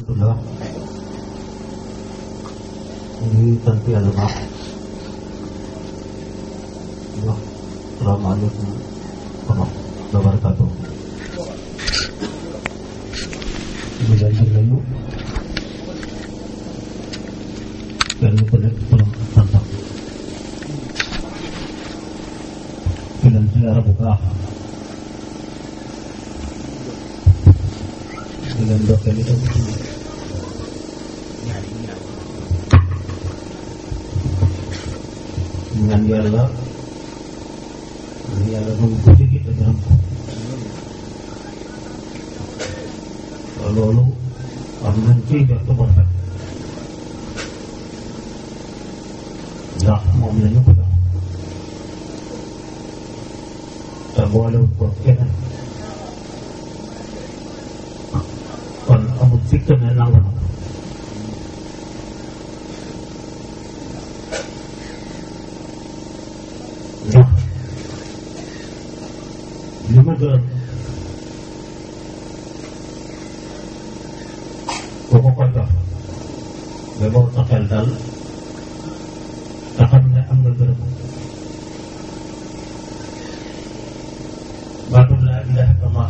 alhamdulilah ñu ngi sant yàlla baax di wax salaamaaleykum wa rahmatulah wa barakaatu. ñu leen di nuyu kenn ku nekk turam ak santam di leen ziyaara bu baax di leen ndokkeel itam ñaan yàlla ñaan yàlla nangu ko jege te gërëm ko te loolu am nañ ciy jot bu rafet ndax moom la ñu ko jox te boolewut ko keneen kon amul sikk ne nangu na ko ndax li ma gërëm ku ko ko jox ba boo sa xel dal te xam ne am nga gërëm baatu laa ilaha illallah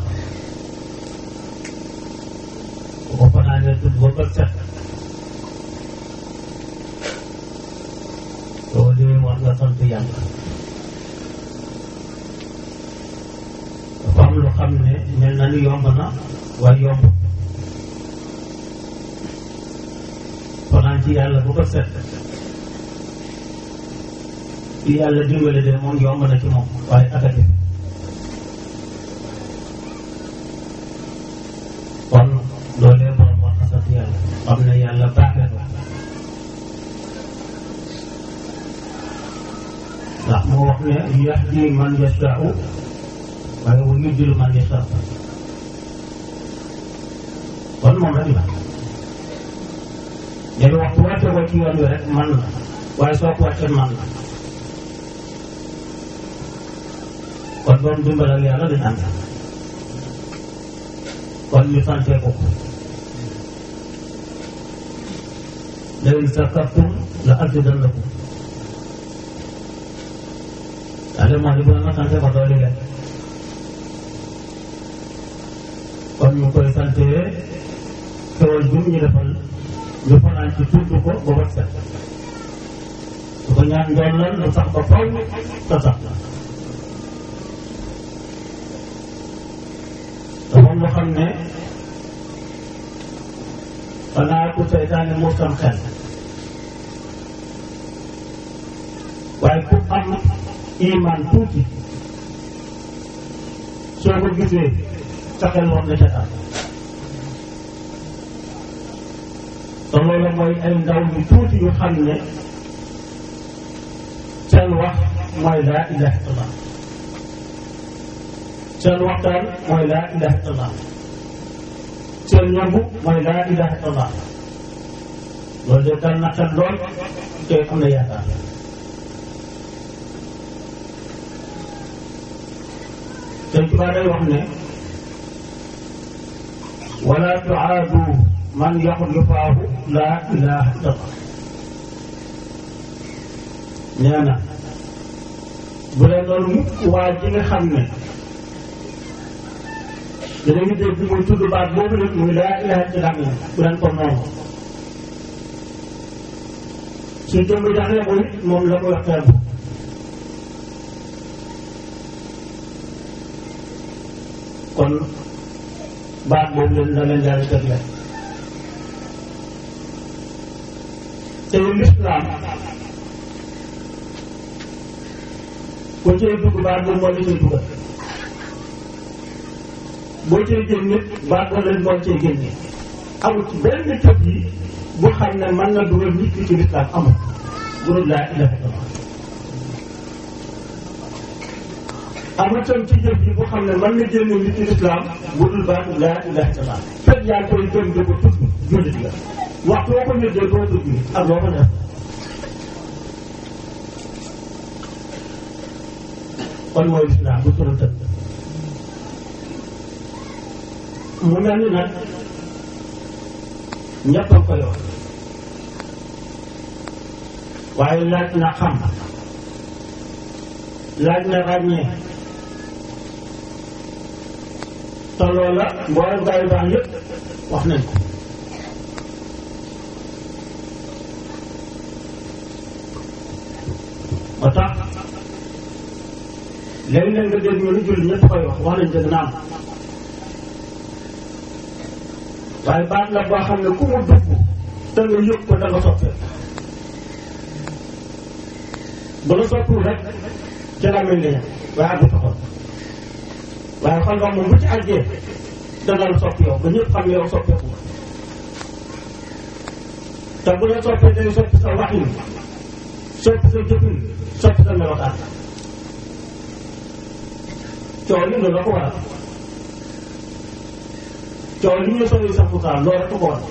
ku ko fanaanee tudd ba bët set soo dee war nga sant yàlla dafa am lu xam ne mel na ni yomb na waaye yomb fanaan ci yàlla bu ko set ci yàlla dimbale de moom yomb na ci moom waaye akati kon loolee borom war na sant yàlla xam ne yàlla baaxee ko ndax moo wax ne yahdi man yashaa'u waaye wa yudillu man yashaa kon moom rek la léegi waxtu wàcce ko ci yoon wi rek man la waaye soo ko wàcce man la kon doon dimbal ak yàlla di ànd kon ñu santee ko ko la in sakartum la azidannakum daal moo di bu ma sante ko doole leen kon ñu koy sante xewal bi ñu defal ñu fanaan ci tudd ko ba bët set su ko ñaan ndoon lan lu sax ba faw te sax te moom lu xam ne xanaa ku seytaane moo sam xel waaye ku am iman tuuti soo ko gisee sa xel war na ca taal te loolu mooy ay ndaw yu tuuti yu xam ne seen wax mooy laa ilaha illallah seen waxtaan mooy laa ilaha illallah seen ñambu mooy laa ilaha illallah loolu de dal na xel lool te am na yaakaar sëñ Tuubaa day wax ne wala tuaadu man yaxul yufaahu laa ilaha illallah nee na bu leen loolu mukk waa ji nga xam ne dinañu dégg muy tudd baat boobu nag muy laa ilaha illallah moom bu leen ko noonu suñ jëmb jaxlee ko it moom la ko waxtaan kon baat boobu leen la leen yàlla jagle te lislaam ku cay dugg baat boobu moo la cay dugal boo cay génne baat boobu leen moo cay génne amul ci benn tëb yi bu xam ne mën na dugal nit ki ci lislaam amul bu dul laa ilaha illallah amul tam ci jëf ji bu xam ne mën na génne nit ci lislaam bu dul baatu laa ilaha illallah fekk yaa ngi koy gëm di ko tudd jullit la waxtu boo ko ñëddee doo tudd ak loo ko def kon mooy lislaam bu tëral tëdd mu mel ni nag ñëpp a koy wax waaye laaj na xam laaj na ràññee te loola mboolem gaa yu baax yëpp wax nañ ko moo tax léeg-léeg nga dégg ñu lu julli ñëpp koy wax wax nañ dëgg naam waaye baat la boo xam ne ku mu dugg te nga yëg ko da nga soppee bu la soppiwul rek ca la mel ni waaye àggu taxoon waaye xam nga moom bu ci àggee dana la soppi yow ba ñëpp xam ne yow soppeeku te bu la soppee day soppi sa waxin soppi sa jëfin soppi sa melokaan coow li loolu la ko waral coow li ñu sori sax pourtant loolu rek ko waral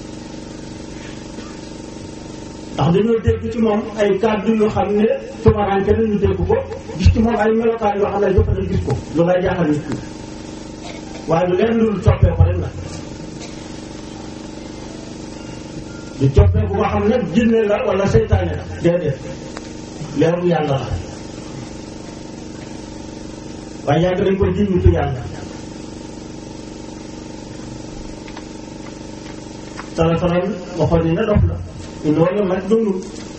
ndax dañoo dégg ci moom ay kàddu yoo xam ne tumaranke nañu dégg ko gis ci moom ay melokaan yoo xam ne jëpp nañ gis ko lu ngay jaaxal nit ki waaye lu leen lu soppee ko rek la du coppee bu nga xam ne jinne la wala seytaane la déedéet leeru yàlla la waaye yàgg dañ ko jiñ nitu yàlla sala salam waxoon ni na dof la loolu nag dundul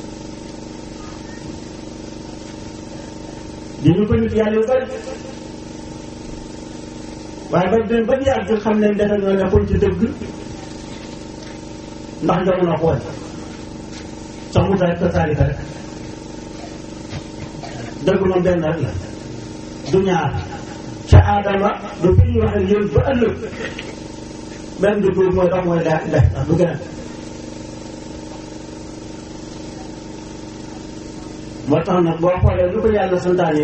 di ñu ko nit yàlla yu bari waaye ba dem ba yàgg xam ne defe ñoo nekkoon ci dëgg ndax jamono xool sax mu taay kasaalika rek dëgg moom benn rek la du ñaar ca aadama du fi ñu waxee yéen ba ëllëg benn du tuur mooy dox mooy daa def ndax du gën moo tax nag boo xoolee lu ko yàlla santaane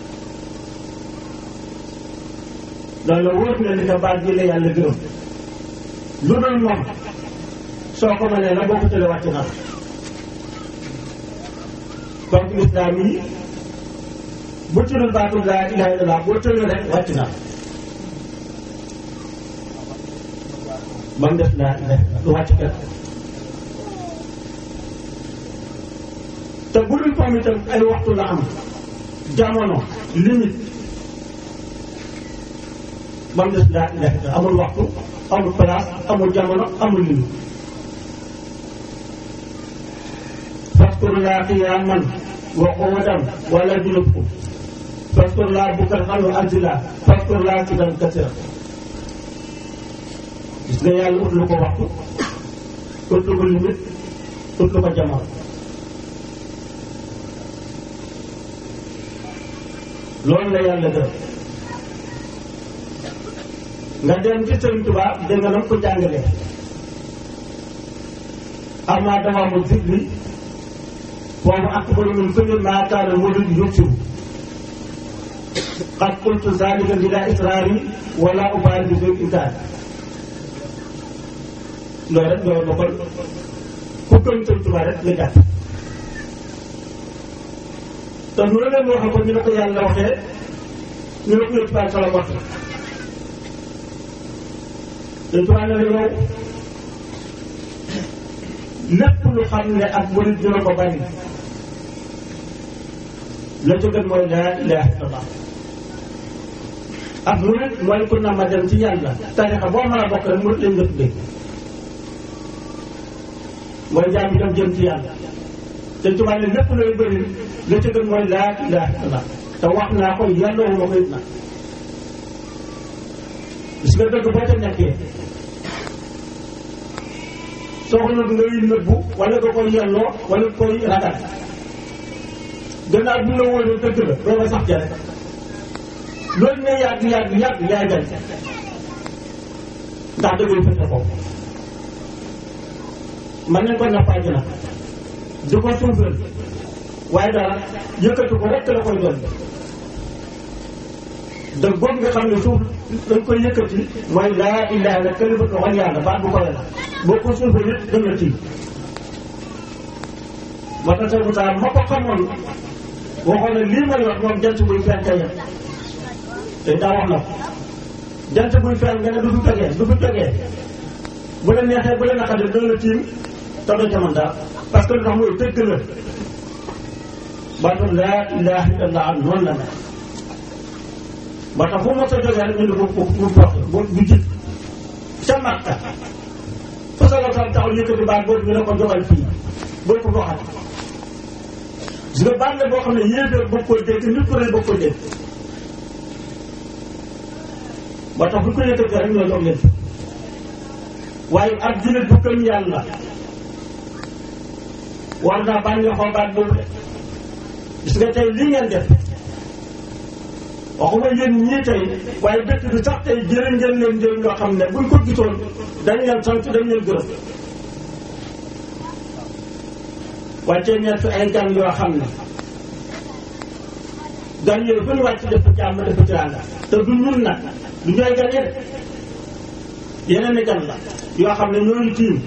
loolu la wóor na ni que baat bi la yàlla gërëm lu dul moom soo ko mënee la boo ko tëlee wàcc na donc lislaam yi bu tuddul baatu laa ilaha illallah boo tëlee rek wàcc na ba mu def laa ilaha du wàcc kenn te bu dul moom itam ay waxtu la am jamono limite ba mu des laa ilaha illallah amul waxtu amul place amul jamono amul limite faskurulaa qiyaaman wa qu'uudan wala junubkum faskurulaa bukratan wa asiila faskurulaa zikran kasiiran gis nga yàlla ut lu ko waxtu ut lu ko limite ut lu ko jamono loolu la yàlla def nga dem ci Sëriñ Tuubaa dégg nga nam ko jàngalee amaa dawaamu zikri boobu akbaru min kulli maa kaana murid yuksiru qad qultu zalika bila israari wala ubaali bi bil inkaar loolu rek loolu la kon ku gëm Sëriñ Tuubaa rek nga jàpp te nu la leen waxee ko ñu ne ko yàlla waxee ñu ne ko yëpp baal sala wax Sëriñ Tuubaa ne la yow lépp lu xam ne ak murid dina ko bari la ca gën mooy laa ilaha illallah ak murid mooy ku na ma dem ci yàlla tarixa boo mën a bokk rek murid lañ nga tuddee mooy jaam bi dem jëm ci yàlla te tubaab ne lépp looy bëri la ca gën mooy laa ilaha illallah te wax naa ko yàlla wu ma ko it nag gis nga dëgg boo ca nekkee soxla ngay nëbbu wala nga koy yelloo wala nga koy ragal gannaaw bu la wóoree dëgg la doo nga sax ja rek loolu ne yàgg yàgg yàgg yaay dem ndax dëgg fete ko man nañ ko nappaaji nag di ko suufal waaye dara yëkkati ko rek la koy doon da boobu nga xam ne suuf dañ koy yëkkati mooy laa ilaha illa kalimatu wax yàlla baat bu koy la boo ko suufal it dëgg la ci moo tax sëñ Moussa ma ko xamoon waxoon ne lii may wax moom jant buy fenk yem te daa wax na ko jant buy fenk nga ne du fi jógee du fi jógee bu la neexee bu la naqaree dana la tiim te doo ca mën dara parce que lu tax mooy dëgg la baatu laa ilaha illallah noonu la mel ba tax fu mos a jógee rek ñu ne ko bu bu bu bu jib ca Makka fa sa la taxaw yëkkati baat boobu ñu ne ko jogal fii boo ko waxat gis nga baat la boo xam ne yéeféer bëgg koy dégg nit ku ne bëgg koy dégg ba tax bu ko yëkkati rek ñoo jox leen waaye ab jullit bu gëm yàlla war naa bànneexoo baat boobu de gis nga tey lii ngeen def waxuma yéen ñii tey waaye dëkk bi sax tey jërë ngeen leen njëriñ loo xam ne buñ ko gisoon dañ leen sant dañ leen gërëm wàccee ñett ay gan yoo xam ne gan yooyu bu ñu wàcc def jàmm def teraanga te du ñun nag du ñooy gan yi de yeneen i gan la yoo xam ne ñooñu tiim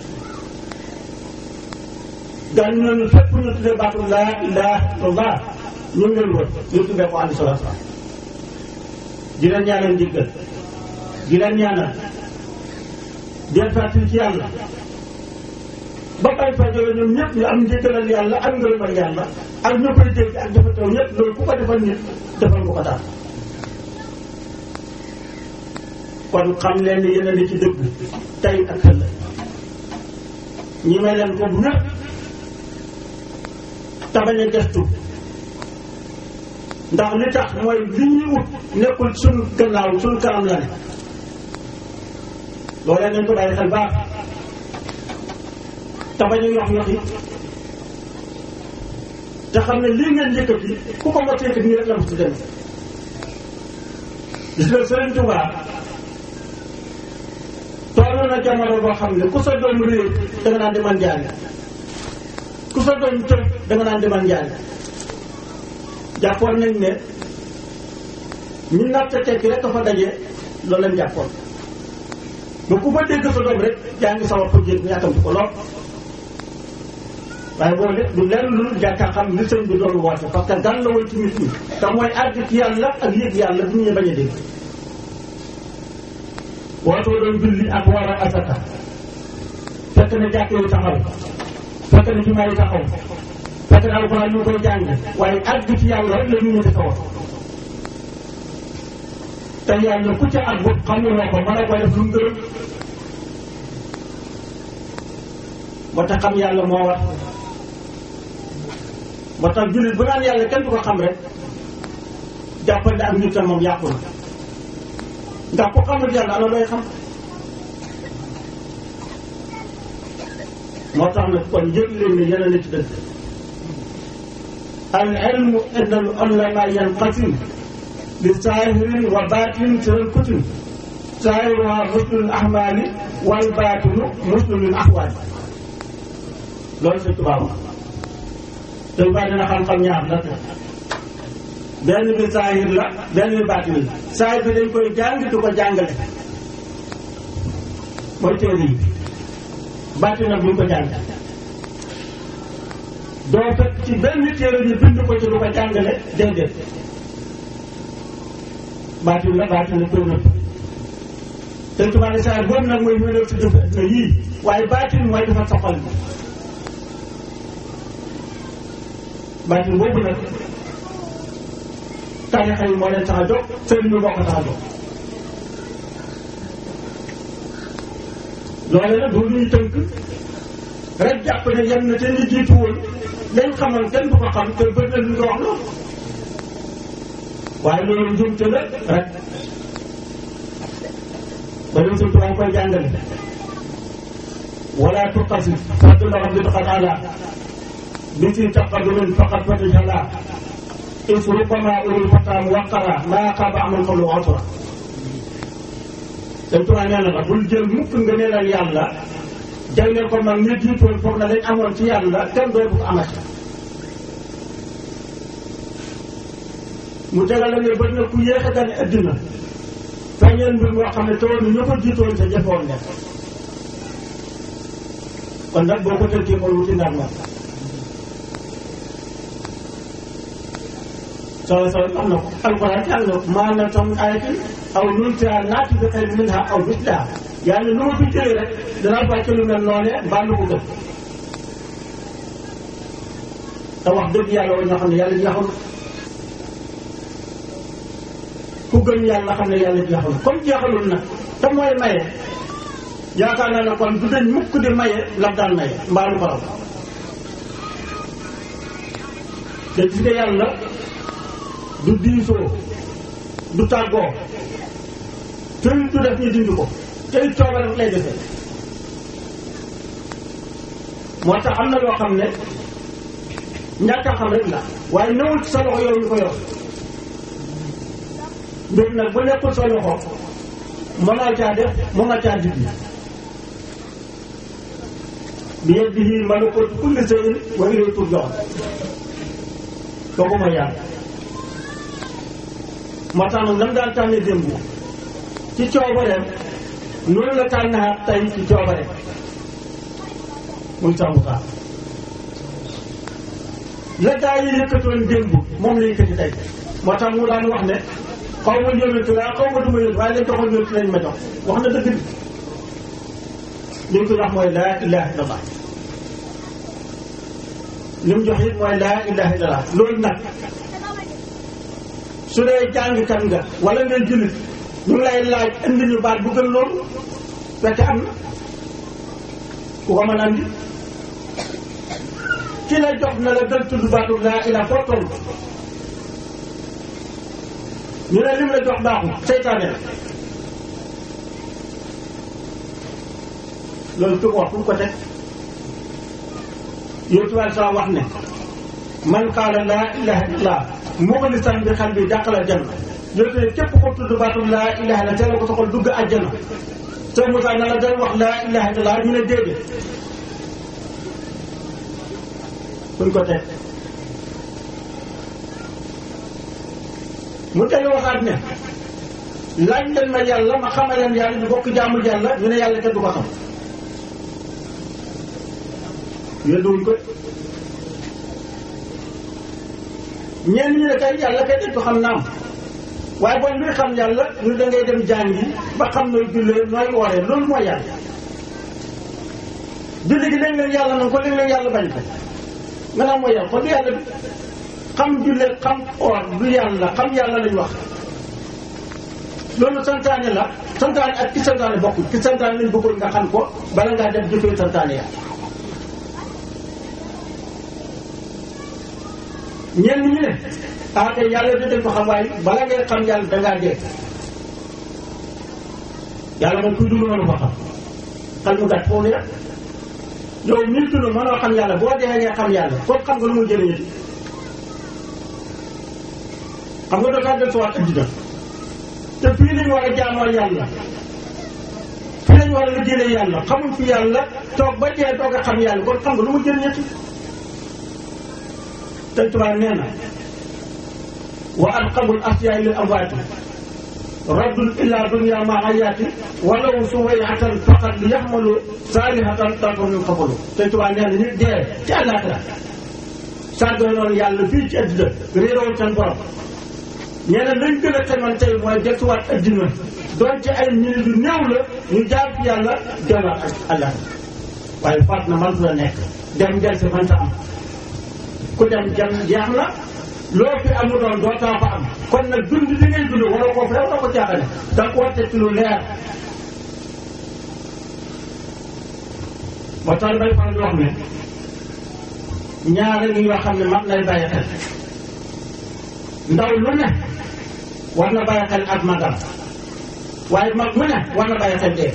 gan ñooñu fépp ñu tuddee baatu laa ilaha illallah ñu ngi leen wër ñu tuddee ko andi sala sala di leen ñaanal njëggal di leen ñaanal del fàttali ci yàlla ba bay fa jóge ñoom ñëpp ñu am njëggalal yàlla ak ngërëmal yàlla ak ñu koy dégg ak dafa taw ñëpp loolu ku ko defal nit defal nga ko daal kon xam leen ni yéen a ngi ci dëgg tey ak ëllëg ñi may leen ko bu ñëpp te bañ a gestu ndax li tax mooy li ñuy ut nekkul suñu gannaaw suñu kanam la ne loolee nañ ko bàyyi xel baax te bañ a yox yoxi te xam ne lii ngeen yëkkati ku ko mos a yëkkati nii rek la mos a dem gis nga Sëriñ Tuubaa toll na jamono boo xam ne ku sa doom réer da nga naan demal njaari ku sa doom tëb da nga naan demal njaari jàppoon nañ ne ñu natt tekki rek dafa daje loolu lañ jàppoon ba ku fa dégg sa doom rek yaa ngi sawar ko jéeg yàkkamti ko lool waaye boo de du lenn lu jàkka xam li sëñ bi doon woote parce que gan la woon ci nit ñi te mooy àgg ci yàlla ak yëg yàlla bu ñu bañ a dégg wootoo doon julli ak war a asaka fekk na jàkk yi taxaw fekk na jumaa yi taxaw fekk na alxuraan ñu koy jàng waaye àgg ci yàlla rek la ñu ñu di ko te yàlla ku ca àgg xam nga ko mën a koy def lu mu gërëm ba tax xam yàlla moo war ba tax jullit bu naan yàlla kenn du ko xam rek jàppal ne ak nit moom yàqu na ndax ku xamul yàlla ana looy xam moo tax nag kon yëg leen ne yéen a ne ci dëgg al ilmu inna al ulama yanqasim li saahirin wa baatin seen kutim saahiruha muslul ahmaali wal baatinu muslul ahwaali loolu sa tubaab te baa dina xam-xam ñaar la benn bi saahir la benn bi baatin la saahir bi dañ koy jàng di ko jàngale mooy téere yi baatin nag buñ ko jàng doo fekk ci benn téere ñu bind ko ci lu ko jàngale déedéet baatin la baatin la koy nëbb te tubaab ne saahir boobu nag mooy mënal si dëf na yii waaye baatin mooy dafa soxal bi baatin boobu nag tarixa yi moo leen tax a jóg sëriñ bi moo ko tax a jóg loole nag du ñuy tënk rek jàpp ne yem na te ñu jiitu woon lañ xamoon kenn du ko xam te bëgg na lu ko wax loolu waaye loolu njumte la rek ba dem suñ tubaab koy jàngale wala tuqasi fadla rabbi taala bi si taqadumin faqat fatijala is rubbama ulul fataam waqara maa xaaba amul xolu otora dañ tubaab nee na la bul jël mukk nga neelal yàlla jagleel ko mag ñi jiitoon foog na lañ amoon ci yàlla kenn dootu ko amati mu tegal la ne bët na ku yéex a gane addina feeñeel mbir moo xam ne tawoon ñu ko jiitoon sa jëfoon ne kon nag boo ko tënkee ko wuti ndar ma soo soo am na ko alquran ci am na ko maanaam tam ayatin aw nuntiha naati bi xayrin minha aw misliha yàlla lu ma fi jëlee rek danaa fàcce lu mel noonee mbaa lu ko gën te wax dëgg yàlla wa ñoo xam ne yàlla jeexul ku gën yàlla xam ne yàlla jeexul comme jeexalul nag te mooy maye yaakaar naa ne kon du dañ mukk di maye lam daan maye mbaa lu ko raw te gis nga yàlla du diisoo du tàggoo te du def ñu dindi ko te it coobare rek lay defee moo tax am na loo xam ne ñàkk a xam rek la waaye newul ci sa loxo yow ñu ko yor mbir nag bu nekkul sa loxo mënoo caa def mën nga caa dindi bi yadihi malakuutu kulli shay'in wa ilayhi turja'un kooku mooy yàlla moo tax nag nam daan tànne démb ci coobareem noonu la tànnaat tey ci coobareem muy sàmm saa la gaa yi yëkkatoon démb moom la yëkkati tey moo tax mu daan wax ne xaw ma yónent laa xaw ma du ma yónent waaye lañ joxoon yónent lañ ma jox wax na dëgg li mu ko wax mooy laa ilaha illallah li mu jox it mooy laa ilaha illallah loolu nag su dee jàngkat nga wala ngay jullit ñu ngi lay laaj indi ñu baat bu gën loolu fekk am na ku ko mën andi ki la jox na la gën tudd baatu laa ilaha foo toll ñu ne lim la jox baaxul seytaane la loolu ku ko wax fu mu ko teg yow tubaab saa wax ne man qaala laa ilaha illallah muxlisan bi xal bi dàqala janna yow te képp ko tudd baatum laa ilaha illa te la ko soxal dugg àjjana te Moussa na la dal wax laa ilaha illallah ñu ne déedéet fuñ ko teg mu tey waxaat ne laaj leen ma yàlla ma xamal leen yàlla ñu bokk jaamul yàlla ñu ne yàlla kenn du ko xam yënduwuñ ko ñenn ñu ne kay yàlla kay dañ ko xam naam waaye boo luy xam yàlla ñu da ngay dem jàngi ba xam nooy jullee nooy wooree loolu mooy yàlla julli gi léeg-léeg yàlla na ko léeg-léeg yàlla bañ ko nga naan mooy yàlla kon du yàlla bi xam jullee xam oor du yàlla xam yàlla lañ wax loolu santaane la santaane ak ki santaane bokkul ki santaane lañ bëggoon nga xam ko bala ngaa def jëfee santaane yàlla ñenn ñi ne ah kay yàlla dinañ ko xam waaye bala ngay xam yàlla dangaa dee yàlla moom kuy dund mënu ko xam xel mu gàtt foofu rek yow mii dund mënoo xam yàlla boo dee ngay xam yàlla foofu xam nga lu muy jëriñati xam nga dafa del suwaat addina te fii lañu war a jaamoo yàlla fii lañu war a liggéeyee yàlla xamuñ fi yàlla toog ba dee toog a xam yàlla kon xam nga lu mu jëriñati Sëñ Tuubaa nee na wa alqabul asyaay lil amwaati raddun illa dunya ma ayaati walaw suwayatan faqat li yaxmalu saalihatan tanko min xabalu Sëñ Tuubaa nee na nit dee ci àllaaxira sàggoo noonu yàlla fii ci addina réeroon seen borom nee na lañ gën a xaman tey mooy desuwaat addina doon ci ay minute yu néew la ñu jaar fi yàlla delluwaat ak àllaaxira waaye faat na man la nekk dem ngeen si mënta am ku dem jam jeex na loo fi amu doon doo taa fa am kon nag dund li ngay dund waroo koo fa waroo ko jaaxale da nga ko war ci lu leer ba tax bay faral di wax ne ñaare ñi nga xam ne mag lay bàyyi xel ndaw lu ne war na bàyyi xel ak magam waaye mag mu ne war na bàyyi xel dee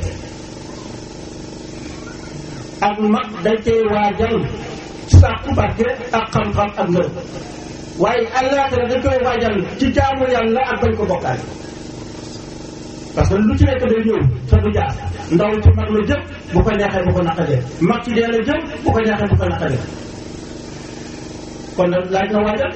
ak mag dañ cee waajal sàkku barke ak xam-xam ak ngërëm waaye àllaaxira dañ koy waajal ci jaamu yàlla ak bañ ko bokkaale parce que lu ci nekk day ñëw te du jaar ndaw ci mag la jëm bu ko neexee bu ko naqadee mag ci dee la jëm bu ko neexee bu ko naqadee kon nag laaj na waajal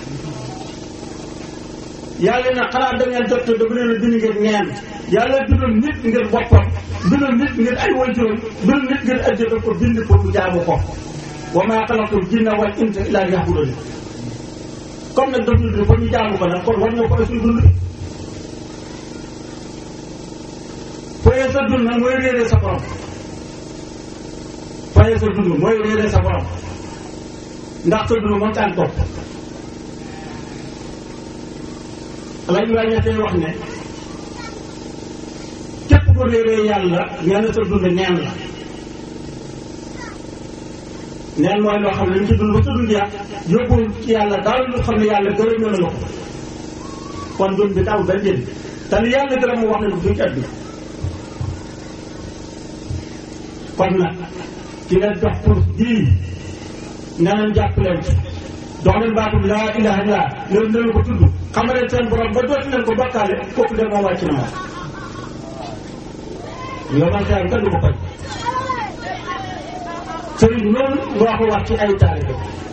yàlla na xanaa da ngeen jot dafa leen a bind ngir neen yàlla bindul nit ngir boppam bindul nit ngir ay waajuram bindul nit ngir addina ko bind pour mu jaamu ko wa maa xalaqtul jinna wal insa illa liya'budun comme nag daf ñu dund ba ñu jaamu ko nag kon war ñoo ko suñu dund foye sa dund nag mooy réeree sa borom foye sa dund mooy réeree sa borom ndax sa dund moom taan topp alañ waa ñettee wax ne képp ko réeree yàlla nee na sa dund neen la neen mooy loo xam ne li ci dund ba sa dund yàq yóbbul ci yàlla daal lu xam ne yàlla gërëm na la ko kon dund bi taw benn njëriñ te li yàlla gërëm mu wax ne du ci àdduna kon nag ki leen dox pour bii nee nañ jàpp leen ci dox leen baatum laa ilaha illa leen leen ko tudd xam leen seen borom ba dootu leen ko bokkaale kooku de moom wàcc na moom yow man xeyam kenn du ko faj sëriñ bi noonu nga ko wax ci ay taalibe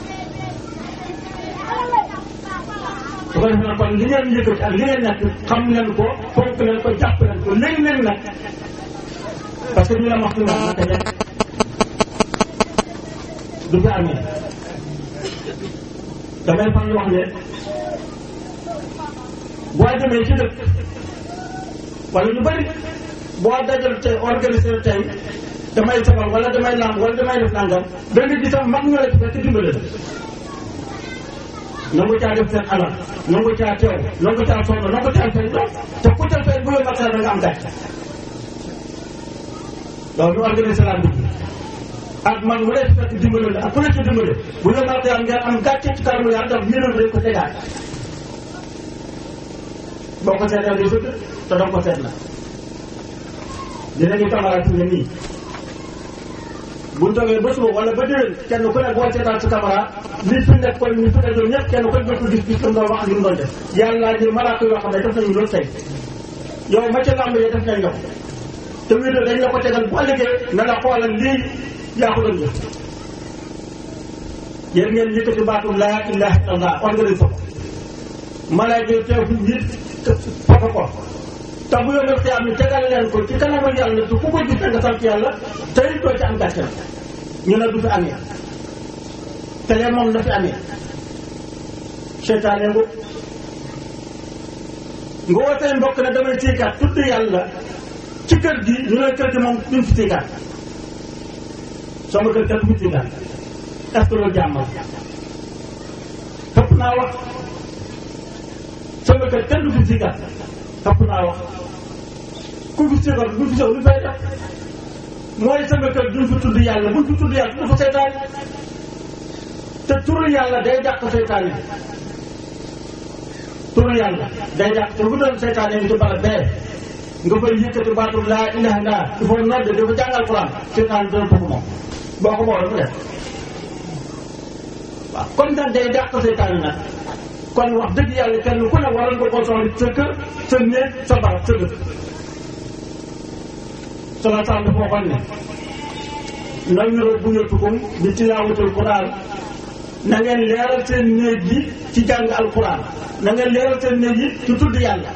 su ko defee kon li ngeen yëkkati ak li ngeen nekk xam leen ko fonk leen ko jàpp leen ko léegi leen nag parce que ñu la wax ci wax naka nekk du fi amee damay fan wax ne boo demee ci dëkk wala ñu bëri boo dajal tey organiser tey damay sabal wala damay lamb wala damay def nangam da nga gis mag ñu la ci fekk dimbale la nangu caa def seen alal nangu caa teew nangu caa sonn nangu caa fay doom te ku ca fay bu la matal da nga am gàcce loolu ñu organisé la dugg ak man mu lay fekk dimbale la ak ku la ci dimbale bu la matal ngeen am gàcce ci kanamu yàlla ndax yéen dañ ko tegaat boo ko seetee day sëgg te doo ko seet la dinañu camarade ne nii bu ñu toogee ba suba wala ba déwén kenn ku ne boo seetaan sa caméra li fi nekk kon ñu fi nekkoon ñëpp kenn ku ne ko gis gis li mu doon wax ak li mu doon def yàlla ni malaaka yoo xam ne def nañu loolu tey yow ma ca làmb yi def nañ la ko te wér dañ la ko tegal bu ëllëgee na la xoolal lii yaa ko doon jëf yéen ngeen yëkkati baatu laa ilaha illallah organise ko malaaka yi teew fi nit foto ko te bu yombal xiyaam ni tegal leen ko ci kanamu yàlla te ku ko gis nga sant yàlla tey doo ci am gàcce ñu ne du fi amee te lee moom na fi amee seytaane ngu nga woo say mbokk ne damay tiikaat tudd yàlla ci kër gi ñu ne kër gi moom duñ fi tiikaat sama kër kenn du fi tiikaat est-ce que loolu jàmm topp naa wax sama kër kenn du fi tiikaat topp naa wax ku fi ségal bu fi sew lu fay def mooy sama kër duñ fi tudd yàlla buñ fi tudd yàlla du fa seytaan te turu yàlla day dàq seytaan yi turu yàlla day dàq te bu doon seytaan yi ci barab bee nga fay yëkkati baatu laa ilaha illa il faut nodde dafa jàngal Quran seytaan yi dana bëgg moom boo ko moo dafa def waaw comme nag day dàq seytaan yi nag kon wax dëgg yàlla kenn ku ne waroon nga koo soxla sa kër sa néeg sa barab sa dëkk sala sal dafa waxoon ne nawiru buyutukum bi tilaawatul quran na ngeen leeral seen néeg yi ci jàng alquran na ngeen leeral seen néeg yi ci tudd yàlla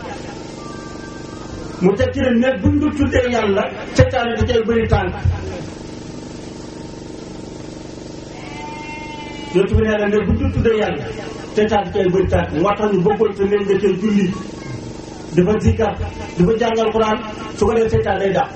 mu teg ci ne néeg buñ du tuddee yàlla seytaane da cay bëri tànk yootu bi nee na néeg buñ du tuddee yàlla seytaan da cay bëri tànk moo tax ñu bëggoon sa néeg nga cay julli dafa zikkar dafa jàngal quran su ko dee seytaan day dàq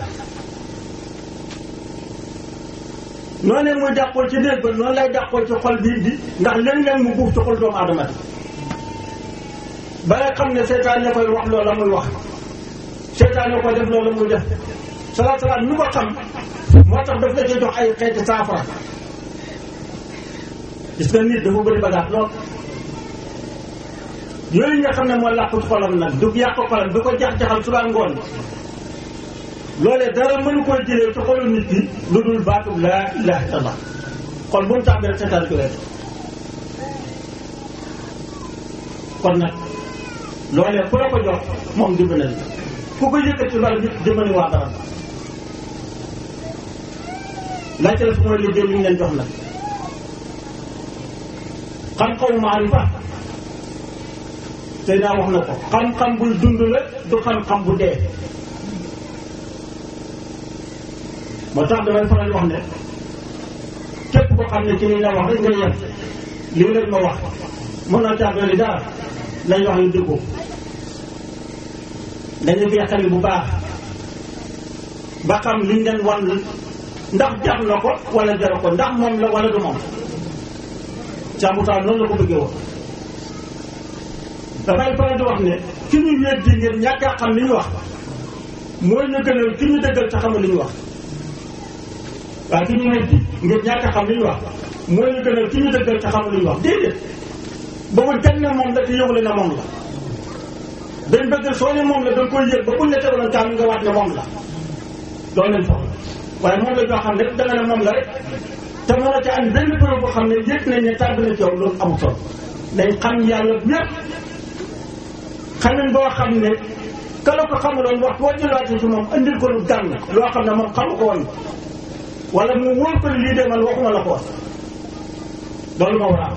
noonu muy dàqoo ci néeg ba noonu lay dàqoo ci xol bii di ndax léeg-léeg mu buuf ci xol doomu aadama bi ba nga xam ne seytaan ne koy wax loola muy wax seytaan ne koy def loola muy def salaat salaat ñu ko xam moo tax daf la ci jox ay xeeti saafara gis nga nit dafa bëri bagaat lool yooyu nga xam ne moo làqu ci xolam nag du yàq xolam du ko jax-jaxal suba ngoon loolee dara mënu koy jëlee ci xolu nit ki lu dul baatub laa ilaha illallah xol bu mu tàmbee rek seetaan ko leen kon nag loolee ku la ko jox moom dimbali na ku ko yëkkati loolu nit dimbali waa dara laajte la su mooy liggéey li ñu leen jox nag xam-xamu maarifa tey naa wax na ko xam-xam buy dund la du xam-xam bu dee moo tax damay faral wax ne képp ko xam ne ci li la wax rek nga yem lii lañ ma wax mën naa caa dolli dara lañ wax ñu dëggoo dañu koy xel bu baax ba xam liñ leen wan ndax jar na ko wala jaru ko ndax moom la wala du moom càmbutaan noonu la ko bëggee woon dafay faral di wax ne ki ñu weddi ngir ñàkk a xam li ñu wax mooy ñu gënal ki ñu dëggal te xamul li ñu wax waaye ki ñu weddi ngir ñàkk a xam li ñu wax mooy ñu gënal ki ñu dëggal te xamul li ñu wax déedéet boobu kenn ne moom la te yëgule na moom la dañ bëgg soo ne moom la da nga koy yëg ba buñ la tegaloon kaam nga waat ne moom la loolu lañ soxla waaye moom la joo xam ne da nga ne moom la rek te mën a ca am benn preuve boo xam ne yëg nañ ne tàbbi na ci yow loolu amul solo dañ xam yàlla ñëpp xamin boo xam ne ka la ko xamaloon wax boo jëlaatee ci moom andil ko lu gànn loo xam ne moom xamu ko woon wala mu wóor ko lii de man waxuma la ko wax loolu moo war a am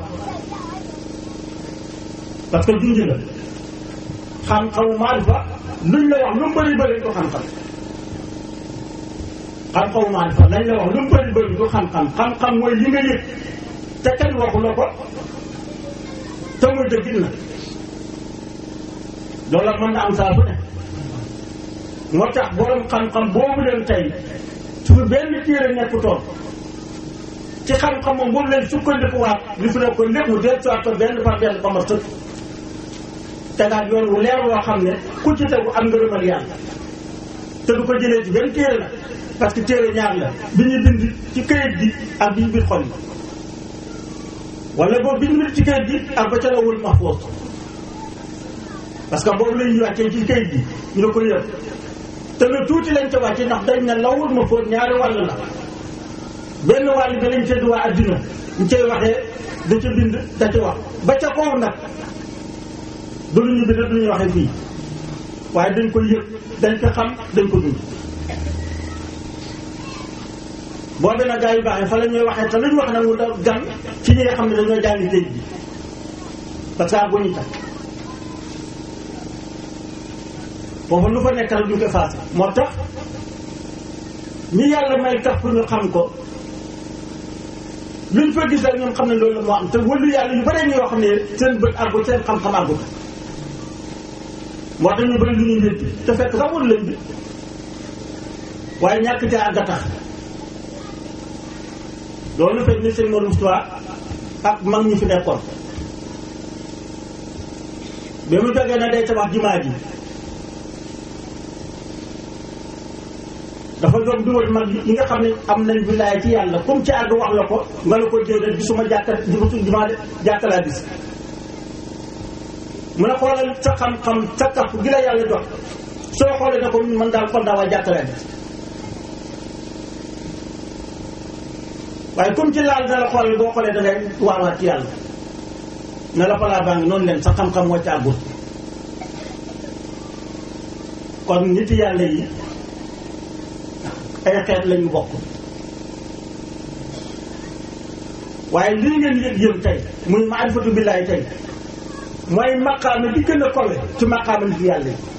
parce que junj la xam-xamu maarifa luñ la wax lu mu bëri bëri du xam-xam xam-xamu maarifa lañ la wax lu mu bëri bëri du xam-xam xam-xam mooy li nga yëg te kenn waxu la ko te muy dëggit na loolu mën na am saa su ne moo tax borom xam-xam boobu leen tey su benn téere nekkutoon ci xam-xam moom boobu leen sukkandikuwaat li fi ne ko lépp mu del soit ko benn par benn ba ma sëkk tegaat yoon wu leer woo xam ne ku ci tegu am ngërëmal yàlla te du ko jëlee ci benn téere la parce que téere ñaar la bi ñu bind ci këyit gi ak bi ñu bind xol yi wala boobu bi ñu bind ci këyit gi ak ba ca la wul mahfoos parce que boobu lañuy wàccee ci këyit gi ñu ne ko yëpp te lu tuuti lañ ca wàcce ndax dañ ne lawul ma fóot ñaari wàll la benn wàll bi lañ tedd waa addina ñu cay waxee da ca bind da ca wax ba ca kaw nag du lu ñu bind du ñu waxee fii waaye dañ ko yëg dañ ko xam dañ ko dund boobu nag gaa yu baaxee fa la ñuy waxee te lu ñu wax nag mu da gan ci ñi nga xam ne dañoo jàngi géej gi parce que bu ñu tax foofu lu fa nekk rek duñ ko faase moo tax ñi yàlla may tax pour ñu xam ko luñ fa gis rek ñoom xam ne loolu la moo am te wëlu yàlla yu bare ñoo xam ne seen bët àggut seen xam-xam àggut moo tax ñu bëri lu ñuy wéddi te fekk sax wëlu lañ bi waaye ñàkk ca àgg a tax loolu fekk ni seen Modou Moustapha ak mag ñi fi nekkoon bi mu jógee na day tabax jumaa ji dafa doon duwal mag yi nga xam ne am nañ wilaaya ci yàlla comme ci àgg wax la ko nga la ko déedéet gisuma jàkka gisuma jumaa de jàkka laa gis mu ne xoolal sa xam-xam sa kaf gi la yàlla jox soo xoolee ne ko man daal kon daa waa jàkka laa gis waaye comme ci laal na la xoolal boo xoolee da ngay waawaat ci yàlla ne la falaa baa ngi noonu leen sa xam-xam moo ci àggul kon nit yàlla yi ay xeet lañu bokk waaye lii ngeen yëg yéen tey muy maarifatu billaahi tey mooy maqaama bi gën a kowe ci maqaama nit yàlla yi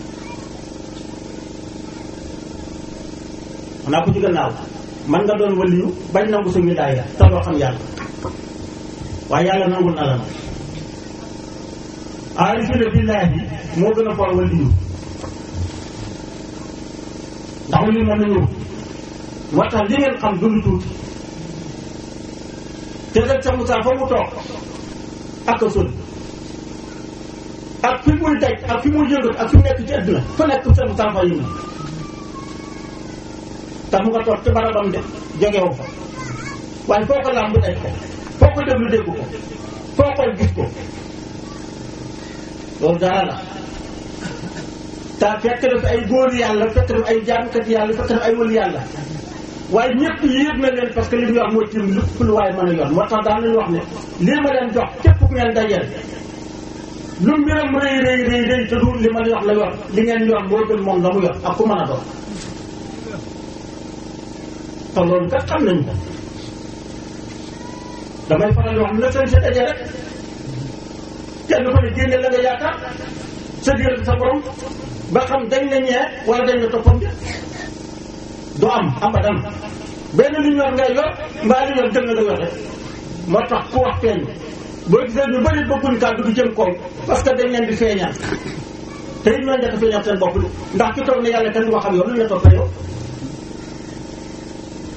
xanaa ko ci gannaaw man nga doon waliyu bañ nangu sa wilaaya te doo xam yàlla waaye yàlla nangul na la nag aarifina billaahi moo gën a for waliyu ndax waliyu moom la ñëw moo tax li ngeen xam dund tuuti te rek sa Moussa fa mu toog ak a sori ak fi muy daj ak fi muy yëngat ak fi mu nekk ci àdduna fa nekk sa Moussa fa yëngu te mu nga toog ci barabam de jógewu fa waaye foo ko làmb daj ko foo ko déglu dégg ko foo ko gis ko loolu dara la te fekk na fi ay góor yàlla fekk na fi ay jaamkat yàlla fekk na fi ay wël yàlla waaye ñëpp yéeg na leen parce que li ñu wax mooy tim lépp lu waaye mën a yor moo tax daan nañu wax ne lii ma leen jox képp ku ngeen dajeel lu mbiram rëy rëy rëy rëy te du li ma leen wax la yor li ngeen yor moo gën moom la mu yor ak ku mën a doon te loolu kat xam nañ ko damay faral di wax na seen sa dajee rek kenn ko ne génne la nga yaakaar sa diggante sa borom ba xam dañ la ñee wala dañ la toppam de du am abadan benn li ñu yor ngay yor mbaa li yor gën na la yor rek moo tax ku wax feeñ boo gisee ñu bëri bëgguñ kàddu gi jëm kaw parce que dañ leen di feeñal te it ñoo njëkk a feeñal seen bopp ndax ki toog ne yàlla kenn du waxam yow lu ñu la toppee yow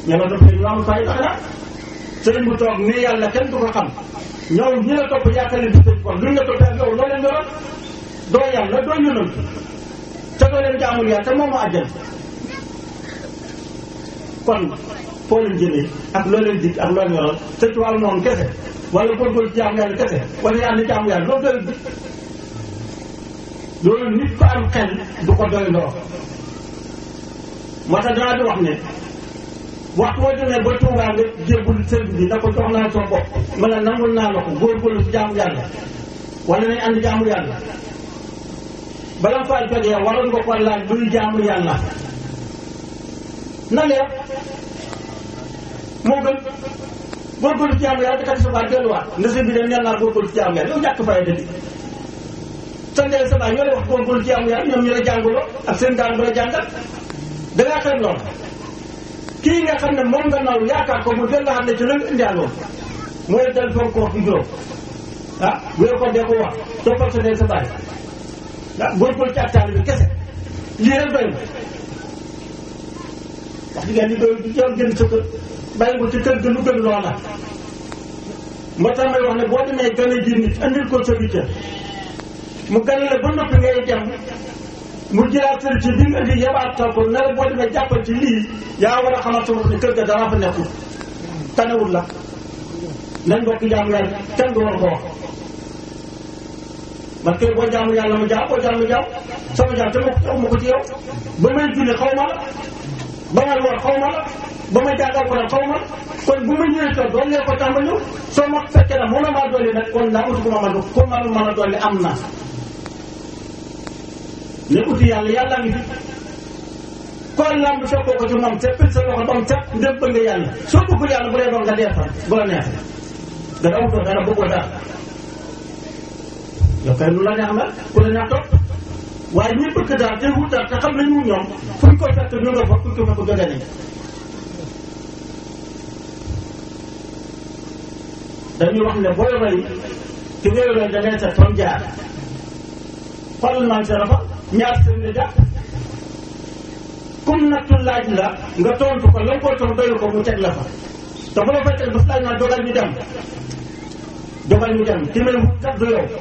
ña nga topp ñu am fay tax na sëriñ bu toog ne yàlla kenn du ko xam ñoom ñi la topp yaakaar leen di tëj kon luñ la toppee ak yow loo leen yoroon doo yàlla doo yonant te doo leen jaamul yàlla te moomu àjjal kon foo leen jëlee ak loo leen dig ak loo leen yoroon te ci wàllu noonu kese wala góorgóorlu ci jaamu yàlla kese wala yàlla jaamu yàlla loolu doy dig loolu nit ko am xel du ko doy ndoo moo tax danaa di wax ne waxtu boo demee ba Tuubaa nga jébbul sëriñ bi na ko jox naa soo bopp ma ne nangul naa la ko góorgóorlu ci jaamu yàlla wala nañ ànd jaamu yàlla bala nga faa jógee waroon nga ko laaj luy jaamu yàlla na leer moo gën góorgóorlu ci jaamu yàlla te kat sa baat delluwaat nga sëñ bi dem neen naa góorgóorlu ci jaamu yàlla yow ñàkk fay dëgg sa ndey sa baay ñoo lay wax góorgóorlu ci jaamu yàlla ñoom ñu la jàngaloo ak seen daan bu la jàngal da ngaa xeeb lool kii nga xam ne moom nga naw yaakaar ko mu del la xam ne ci la nga indiwaat mooy del fonk wax bi juróom ah wéer ko dee ko wax toppal sa ndey sa baay ah góorgóorlu ci ak taal bi kese lii rek doy na wax dëgg yàlla li doy du jël gën sa kër bàyyi ko ci kër ga lu gën loola moo tax may wax ne boo demee gën a ji nit andil ko sa bitte mu gën la ba noppi ngay dem mu jëlaat sëriñ ci bi nga indi yebaatal ko ne la boo demee jàppal ci lii yaa war a xamal sa bopp ne kër ga dara fa nekkul tanewul la nañ bokk jaamu yàlla kenn du war ko wax man kay boo jaamu yàlla mu jaam boo jaamu jaam sama jaam te ma ko ma ko ci yow ba may julli xaw ma la ba may woor xaw ma la ba may jàngal ko xaw ma la kon bu ma ñëwee toog doon lee ko tàmbali soo ma fekkee nag mën na maa dolli nag kon naa uti ko ma mën a ko man mën a dolli am na ne uti yàlla yàlla ngi fi kon lamb fekkoo ko ci moom seppil sa loxo ba mu set ndem bëgg nga yàlla soo bëggul yàlla bu dee doon nga dee fa bu la neexee nga daw ko dara bëggoo dara yow kay lu la neex la ku la neex topp waaye ñi bëgg daal te wut daal te xam nañu ñoom fu ñu ko fekk ñu nga fa fu ñu ko fekk jóge nañ dañuy wax ne booy roy ki ngay roy da ngay seet fam jaar xoolal man sa rafa ñaar seen la jàpp comme nattu laaj la nga tontu ko la nga koy tontu doyul ko mu teg la fa te bu la fay teg bas laaj naa dogal ñu dem dogal ñu dem ki may wut tax du yow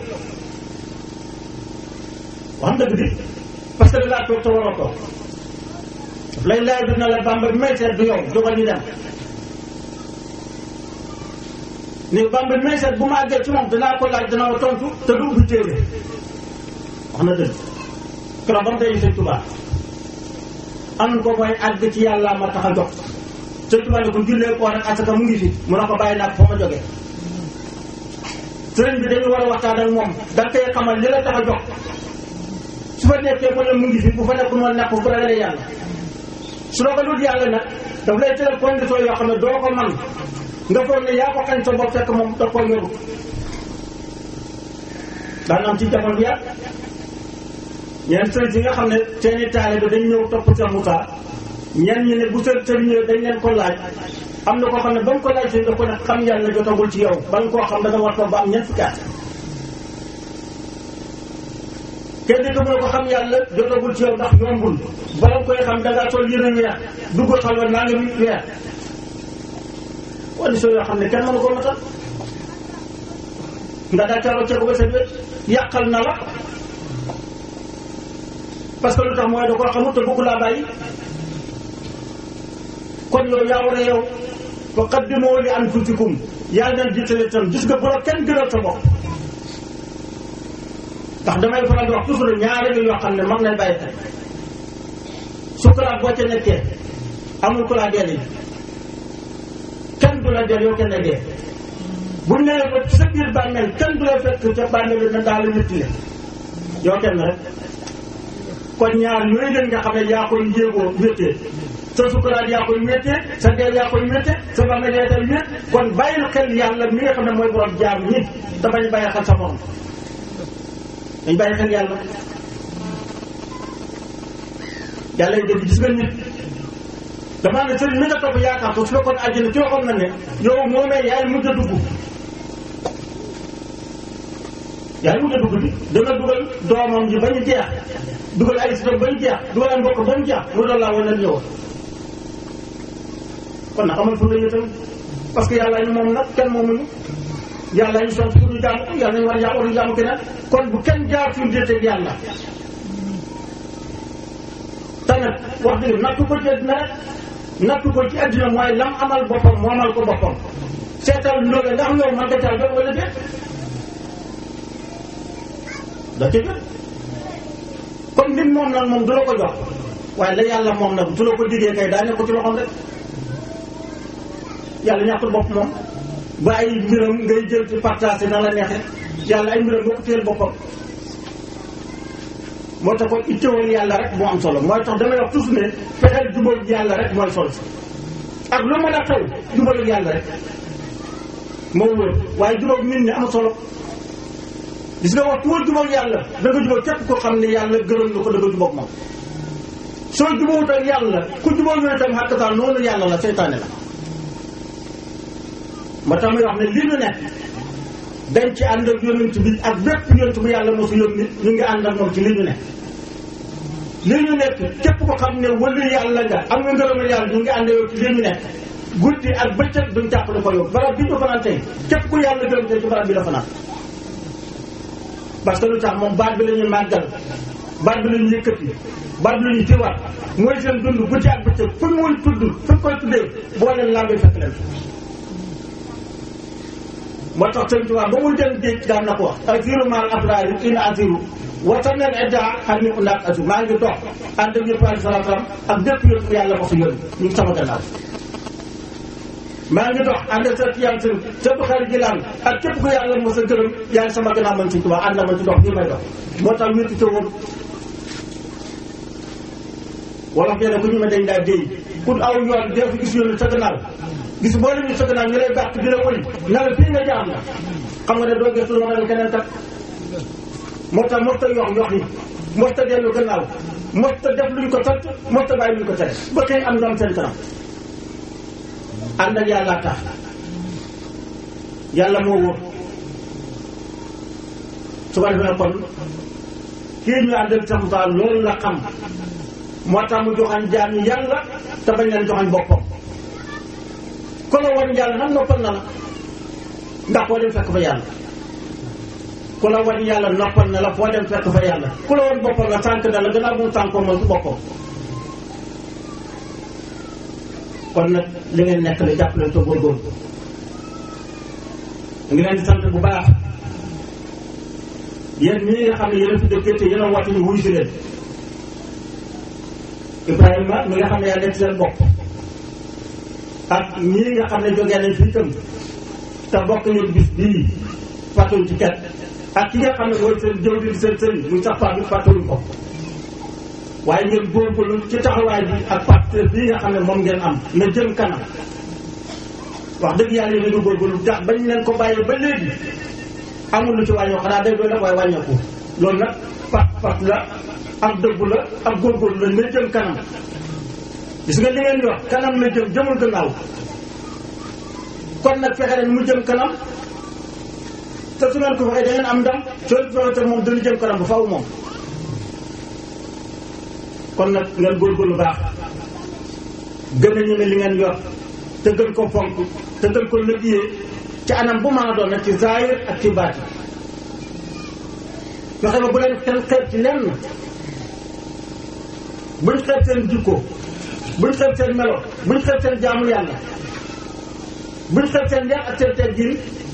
wax dëgg di parce que da laa toog te war a toog lay laaj bi na la bamba bi may seet du yow dogal ñu dem ni bamba bi may seet bu ma àggee ci moom danaa ko laaj danaa ko tontu te du ubbi téere wax na dëgg keroog ba mu day sëñ Tuubaa am ko mooy àgg ci yàlla ma tax a jox sëñ Tuubaa ne ko jullee koor ak asaka mu ngi fi mu ne ko bàyyi naa ko fa ma jógee sëriñ bi dañu war a waxtaan ak moom da nga koy xamal li la tax a jox su fa nekkee mu ne mu ngi fi bu fa nekk noonu nekk bu ragalee yàlla su la ko dut yàlla nag daf lay tëral condition yoo xam ne doo ko man nga foog ne yaa ko xañ sa bopp fekk moom da koo yoru daan am ci jamono bi yàgg ñeen sëriñ si nga xam ne seeni taalibe dañ ñëw topp Cheikh Moussa ñenn ñi ne bu sëriñ sëriñ ñëwee dañ leen ko laaj am na koo xam ne ba mu ko laaj sëriñ da ko ne xam yàlla jotagul ci yow ba nga koo xam da nga war toog ba am ñeent fukki at kenn di ko mu ne ko xam yàlla jotagul ci yow ndax yombul bala nga koy xam da ngaa sol yëre weex dugg xalwa naa nga mi weer condition yoo xam ne kenn mënu ko matal nga daa caaro ceeko ba seen wet yàqal na la parce que lu tax mooy da koo xamut te bëgg laa bàyyi kon yow yaa war a yow fa qaddimu li anfusikum yaa leen jiitale tam gis nga bu la kenn gënal sa bopp ndax damay faral di wax toujours ñaari ngi yoo xam ne mag nañ bàyyi xel sukuraat boo ca nekkee amul ku laa deel yi kenn du la deel yow kenn dee bu nee ba sa biir bàmmeel kenn du la fekk ca bàmmeel na daal la métti yow kenn rek kon ñaar yooyu leen nga xam ne yaa koy jéegoo wéttee sa sukuraat yaa koy wéttee sa deel yaa koy wéttee sa bàmmeel yaa koy wét kon bàyyil xel yàlla mi nga xam ne mooy borom jaam ñi te bañ bàyyi xel sa morom dañ bàyyi xel yàlla yàlla yi dégg gis nga nit damaa ne sëriñ mi nga topp yaakaar ko su fekkoon àjjana ci waxoon na ne yow moomee yaay mujj a dugg yaay mujj a dugg bi dana dugal doomam ji ba ñu jeex dugal ay sitam ba ñu jeex dugal ay mbokk ba ñu jeex mu doon laa wane ñëwoon kon nag amal fu la itam parce que yàlla ñu moom nag kenn moomuñu yàlla ñu sant pour ñu jaamu ko yàlla ñu war a jaamu war a jaamu keneen kon bu kenn jaar suñu déeteeg yàlla te nag wax dëgg nattu ko ci àddina rek nattu ko ci àddina mooy lam amal boppam moo amal ko boppam seetal ndóge ndax loolu man nga caa jot wala déet da ca jot comme lim moom nag moom du la ko jox waaye la yàlla moom nag du la ko diggee kay daa ne ko ci loxoom rek yàlla ñàkkul bopp moom ba ay mbiram ngay jël ci partagé na la neexee yàlla ay mbiram boo ko téyel boppam moo tax kon ittewal yàlla rek moo am solo mooy tax damay wax toujours ne fexeel jubal yàlla rek mooy solo si ak lu mën a xew jubal yàlla rek moo wóor waaye jubal nit ñi am solo gis nga wax ku wër jubal yàlla da nga jubal képp ko xam ne yàlla gërëm na ko da nga jubal moom soo jubawut ak yàlla ku jubal yooyu tam xàkkataan noonu yàlla la seytaane la moo tax may wax ne li ñu nekk dañ ci ànd ak yonent bi ak bépp yonent bu yàlla mosu yónni ñu ngi ànd ak moom ci li ñu nekk li ñu nekk képp ko xam ne wëlu yàlla nga am nga ngërëmal yàlla ñu ngi ànd yow ci li ñu nekk guddi ak bëccëg duñ tàqali ko yow barab bi ñu fanaan tey képp ku yàlla gërëm tey ci barab bi la fanaan parce que lu tax moom baat bi la ñuy màggal baat bi la ñuy yëkkati baat bi la ñuy tiwaat mooy seen dund guddi ak bëccëg fu muy tudd fu koy tuddee boo leen lambee fekk leen moo tax sëñ Tuubaa ba muy dem géej daan na ko wax asiru maal abraari ina asiru watanel edda xam ni ko ndaak asu maa ngi dox ànd ak yëpp alei salatu salaam ak bépp yëpp yàlla ko su yónni ñu ngi sama gannaaw maa ngi dox ànd ak sa yàlla sën sa bu xarit jilaan ak képp ku yàlla mos a gërëm yaa ngi sama gannaaw man sëñ Tuubaa ànd na ma ci dox nii may dox moo tax wétti te woon wala nee na ku ñu ma dañ daa déy ku aw yoon dee fi gis yoonu sa gannaaw gis boo leen ñu sa gannaaw ñu lay gàtt di la wëy na la fii nga jaar na xam nga ne doo gëstu loo nga keneen kat moo tax mos ta yox yox yi mos ta dellu gannaaw mos ta def luñ ko sant mos ta bàyyi luñ ko tere ba xëy am doom seen kanam ànd ak yàlla tax yàlla moo wóor su ko defee kon kii ñu àndal sax daal loolu la xam moo tax mu joxañ jaam yi yàlla te bañ leen joxañ boppam ku la wan yàlla nag noppal na la ndax foo dem fekk fa yàlla ku la wan yàlla noppal na la foo dem fekk fa yàlla ku la wan boppam la tànk na la gannaaw bu mu tànkoo moom su boppam kon nag li ngeen nekk la jàpp leen te góorgóorlu ngi leen di sant bu baax yéen ñii nga xam ne yéen a fi dëkkee te yéen a wàcc ñu wuy si leen Ibrahima mi nga xam ne yaa nekk seen bopp ak ñii nga xam ne jógee nañ fi itam te bokk ñu bis bii fàttewuñ ci kenn ak ki nga xam ne mooy seen jëw di seen sëriñ muy sax bi fàttewuñ ko waaye ngeen góorgóorlu ci taxawaay bi ak partenaire bii nga xam ne moom ngeen am na jëm kanam wax dëgg yàlla yéen a ngi góorgóorlu tax bañ leen ko bàyyee ba léegi amul lu ci wàññoo xanaa day doon nag waaye wàññeeku loolu nag pat pat la ak dëggu la ak góorgóorlu la na jëm kanam gis nga li ngeen di wax kanam la jëm jëmul gannaaw kon nag fexe leen mu jëm kanam te su ngeen ko waxee da ngeen am ndam soo fexe te moom dana jëm kanam bu faw moom kon nag ngeen góorgóorlu baax gën a ñeme li ngeen yor te gën ko fonk te gën ko liggéeyee ci anam bu mën a doon nag ci zaahir ak ci baati fexe ba bu leen kenn xeeb ci lenn buñ xeeb seen jikko buñ xeeb seen melo buñ xeeb seen jaamu yàlla buñ xeeb seen yar ak seen teggin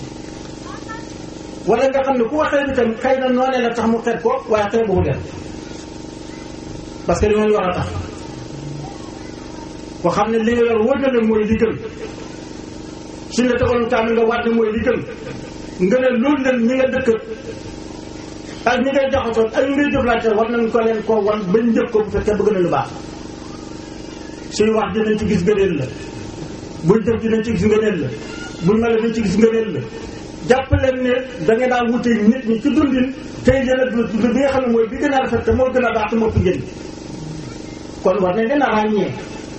wala nga xam ne ku waxee bi tam xëy na noonee la tax mu xeeb ko waaye xeebuwu leen parce que li ngeen yor a tax ko xam ne li nga yor wóor na leen mooy li gën suñ la tegaloon kaamil nga waat ne mooy li gën nga ne loolu leen ñi nga dëkk ak ñi ngay jaxasoon ak ñi ngay jëflante war nañ ko leen koo wan bañ njëkk ko bu fekkee bëgg na lu baax suy wax dinañ ci gis ngëneel la buñ def dinañ ci gis ngëneel la buñ mel dinañ ci gis ngëneel la jàpp leen ne da nga daan wute nit ñi ci dundin tey yéen a dund dund bi nga xam ne mooy bi gën a rafet te moo gën a baax te moo fi njëriñ kon war nañ leen a ràññee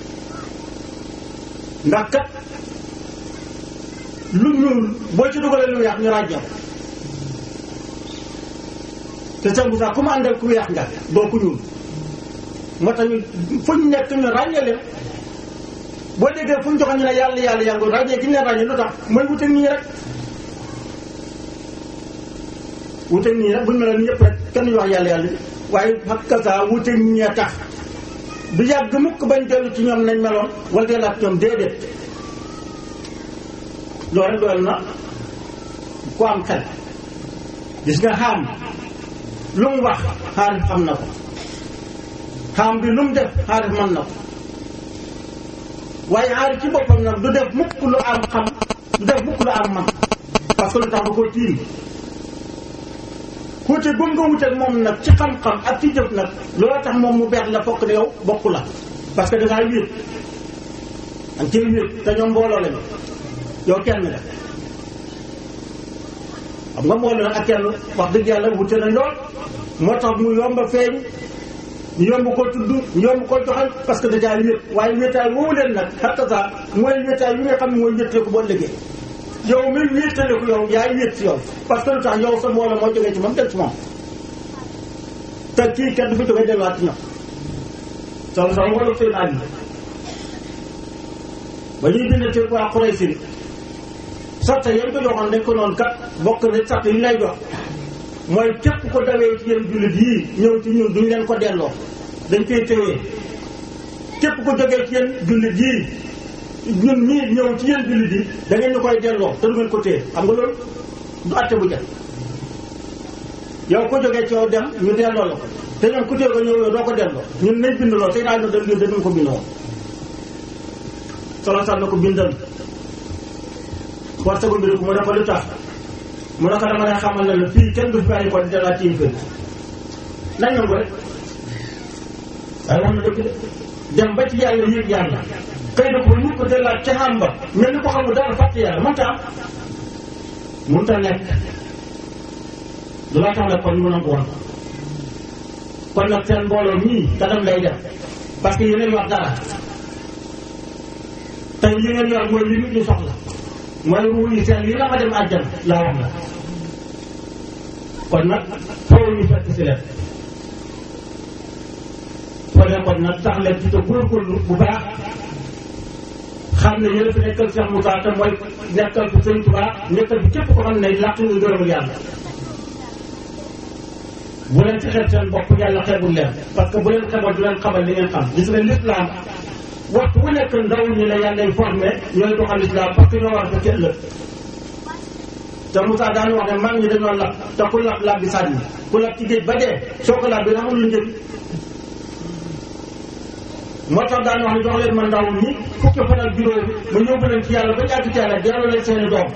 ndax kat lu ñuul boo ci dugalee lu weex ñu ràññee ko te sëñ Moussa ku mu àndal ku weex nga doo ku ñuul moo tax ñu fu ñu nekk ñu ràññee leen boo déggee fu mu joxe ñu ne yàlla yàlla yàlla ràññee gi ñu leen ràññee lu tax mooy wuteeg nii rek wuteeg nii rek buñu meloon ñëpp rek kenn ñu wax yàlla yàlla waaye hakasa wuteeg ñee tax du yàgg mukk bañ dellu ci ñoom nañ meloon wala dellu ak ñoom déedéet loolu rek doyal na ku am xel gis nga xaam lu mu wax xaarif xam na ko xaam bi lu mu def xaarif mën na ko waaye xaarif ci boppam nag du def mukk lu am xam du def mukk lu am man parce que lu tax da koo tiim xuute gum nga wuteeg moom nag ci xam-xam ak ci jëf nag loolu tax moom mu beex la fokk ne yow bokku la parce que dangaa wéet ak ci wéet te ñoom mbooloo lañu yow kenn nga xam nga mbooloo nag ak kenn wax dëgg yàlla wute nañ lool moo tax mu yomb a feeñ ñu yomb ko tudd ñu yomb ko joxal parce que dajaa wéet waaye wéetaay woowu leen nag xatta saa mooy wéetaay yi nga xam ne mooy wéetale ko boo liggéey yow mi wéetale ko yow yaay wéet si yow parce que lu tax yow sa mbooloo moo jógee ci moom dem ci moom te kii kenn du fi jógee delluwaat ci ñoom solo solo mbooloo seen àll ba ñuy bind ci waa Quraysh sarta yañ ko joxoon dañ ko noonu kat bokk na sarta yi lay jox mooy képp ko dawee ci yéen jullit yii ñëw ci ñun duñ leen ko delloo dañ koy téye képp ko jógee ci yéen jullit yii ñun ñii ñëw ci yéen jullit yi da ngeen ñu koy delloo te du ngeen ko téye xam nga loolu du atte bu jël yow ko jógee ci yow dem ñu delloo la ko te ñoom ku téye ko ñëw yow doo ko delloo ñun nañ bind lool te daal na dañ dañu ko bindoo solo sax na ko bindal war sagul bi ko mu ne ko lu tax mu ne ko dama lay xamal ne la fii kenn du fi bàyyi ko di dalaat ci kër nañ nangu rek waaye wax na dëgg de dem ba ci yàlla yëg yàlla xëy na ko ñu ko dalaat ca xam ba mel ni ko xamul dara fàtte yàlla mënta am mënta nekk du laa tax nag kon ñu nangu woon kon nag seen mbooloo mii kanam lay def parce que yeneen wax dara tey li ngeen yor mooy li nit ñi soxla mooy ruu yi seen yi la ma dem àjjana laa wax la kon nag foofu ñu fekk si leen soo dee kon nag tax leen ci te góorgóorlu bu baax xam ne yéen a fi nekkal Cheikh Moussa te mooy nekkal fi Sëñ Tuubaa nekkal fi képp ko xam ne làq nga gërëmul yàlla bu leen ci xeeb seen bopp yàlla xeebul leen parce que bu leen xeebal du leen xamal li ngeen xam gis nga l'islam waxtu bu nekk ndaw ñi la yàlla formé ñooy doxal islam parce que ñoo war a fekk ëllëg te Moussa daan wax ne mag ñi dañoo lab te ku lab lab bi sànni ku lab ci géej ba dee soo ko lab bi amul lu njëriñ moo tax daan wax ne jox leen ma ndaw ñi fukki fan ak juróom ma yóbbu leen ci yàlla ba jàgg ci yàlla delloo leen seeni doom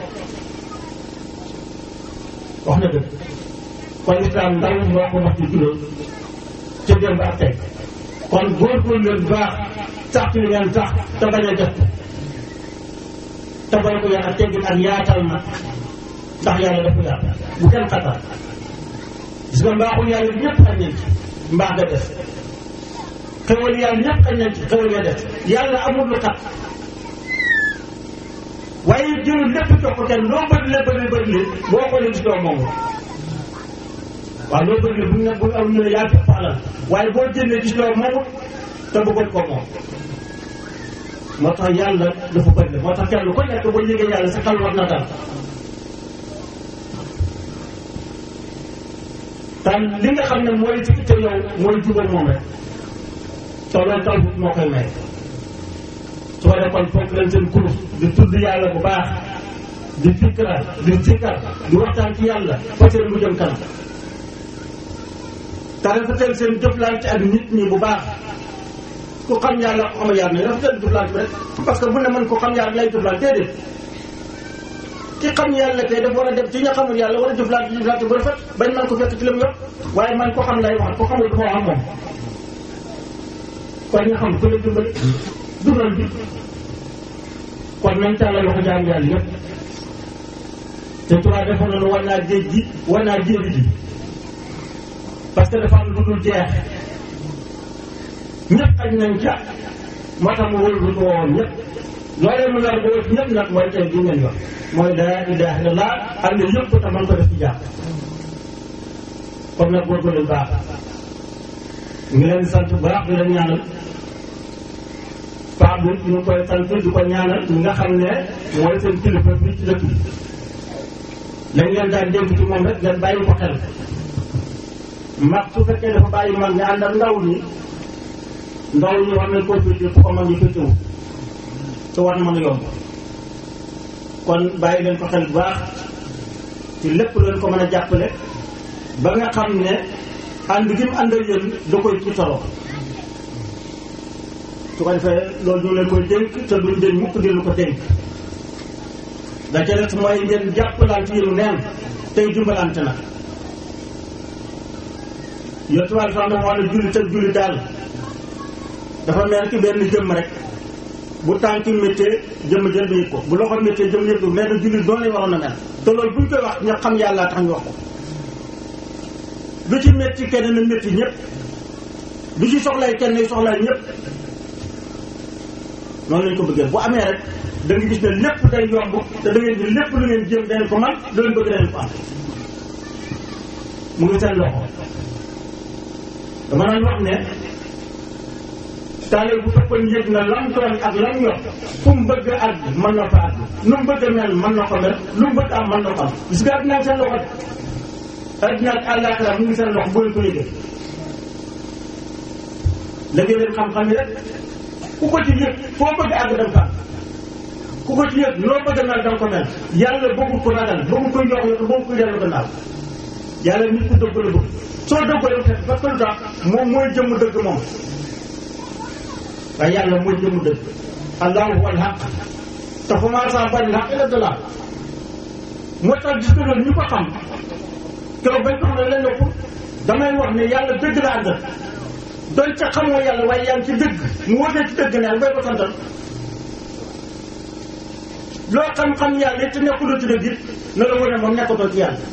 wax na dëgg kon islam ndaw ñi wax ko wax ci juróom ca démb ak tey kon góorgóorlu leen baax sax ci li ngeen sax te bañ a def te bañ ko yar ak teggin ak yaatal na ndax yàlla dafa yaatu bu kenn xatal gis nga mbaaxul yàlla ñëpp xañ nañ ci mbaax nga des xewal yàlla ñëpp xañ nañ ci xewal nga des yàlla amul lu xat waaye jëlul lépp jox ko kenn loo bëri la bëri bëri li boo xoolee gis doo moom waaw loo bëri bu ne bu am ñu ne yaa fi alal waaye boo jëndee gis doo moom te bëggoon ko moom moo tax yàlla dafa bëri moo tax kenn ko nekk boo yëgee yàlla sa xel war na dal tan li nga xam ne mooy ci itte yow mooy jubal moom rek te loolu taw moo koy may su ko defee kon fokk leen seen kurus di tudd yàlla bu baax di fikra di zikkar di waxtaan ci yàlla fa seen mu jëm kanam te rafetal seen jëflante ak nit ñi bu baax ku xam yàlla ko xamal yàlla ne rafetal jëflante bi rek parce que bu ne man ko xam yàlla lay jëflante déedéet ki xam yàlla kay dafa war a dem ci ña xamul yàlla war a jëflante jëflante bu rafet bañ man ko fekk ci li mu yor waaye man ko xam lay wax ko xamul dafa wax ak moom kon nga xam ku la dimbali dugal bi kon nañ tàllal loxo jaam yàlla yëpp te tubaab defoon na nu war naa géej gi war naa jéeri ji parce que dafa am lu dul jeex ñëpp xaj nañ ca moo tax mu wóolu lu ko woon ñëpp loolee mu nar boo ñëpp nag mooy tey bi ngeen yor mooy laa ilaaha illallaah ak ne yëpp te man ko def ci jàpp kon nag góorgóorlu baax ngi leen sant bu baax di leen ñaanal baax bi ñu ngi koy sant di ko ñaanal ñi nga xam ne mooy seen kilifa fii ci dëkk bi lañ leen daan dégg ci moom rek ngeen bàyyi ko xel mag su fekkee dafa bàyyi mag ñi ànd ak ndaw ñi ndaw ñi war nañ koo féete fu ko mag ñi féetewu te war na mën a yomb kon bàyyi leen ko xel bu baax ci lépp leen ko mën a jàppale ba nga xam ne ànd gi mu ànd ak yéen da koy ci toro su ko defee loolu ñu leen koy dénk te duñ dénk mukk di lu ko dénk da ca des mooy ngeen jàppalante yéenu neen tey dimbalante na yotuwaay sax dafa wax ne jullit ak jullit daal dafa mel ki benn jëmm rek bu tànk méttee jëmm jël bi yëg ko bu loxo méttee jëmm yëg ko mais nag jullit doon lañ waroon a mel te loolu buñ koy wax ñu xam yàlla tax ñu wax ko lu ci métti kenn na métti ñëpp lu ci soxlay kenn nay soxlay ñëpp noonu lañ ko bëggee bu amee rek da nga gis ne lépp day yomb te da ngeen di lépp lu ngeen jéem dañ ko man lu leen bëgg dañ ko am mu ngi seen loxo dama naan wax ne taale bu fekkoon yëg na lam tooñ ak lam yor fu mu bëgg a àgg mën na fa àgg lu mu bëgg a mel mën na ko mel lu mu bëgg am mën na ko am gis nga addina ak seen loxo de addina ak àllaaxira mu ngi seen loxo boo leen ko yëgee léegi leen xam-xam yi rek ku ko ci yëg foo bëgg a àgg dem fa ku ko ci yëg loo bëgg a mel danga ko mel yàlla bëggul ko ragal bëggul ko jox la bëggul ko dellu gannaaw yàlla nit ku dëgg la bëgg soo dëggalee fekk parce que lu tax moom mooy jëmm dëgg moom waaye yàlla mooy jëmm dëgg allahu wal haq te fa maa saa bari haq ila dalal moo tax gis nga loolu ñu ko xam keroog bañ ko xam ne leen ëpp damay wax ne yàlla dëgg la àndal doon ca xamoo yàlla waaye yaa ngi ci dëgg mu wóotee ci dëgg ne ak bay ko santal loo xam-xam yàlla it te nekkuloo ci dëgg it na la wane moom nekkatoo ci yàlla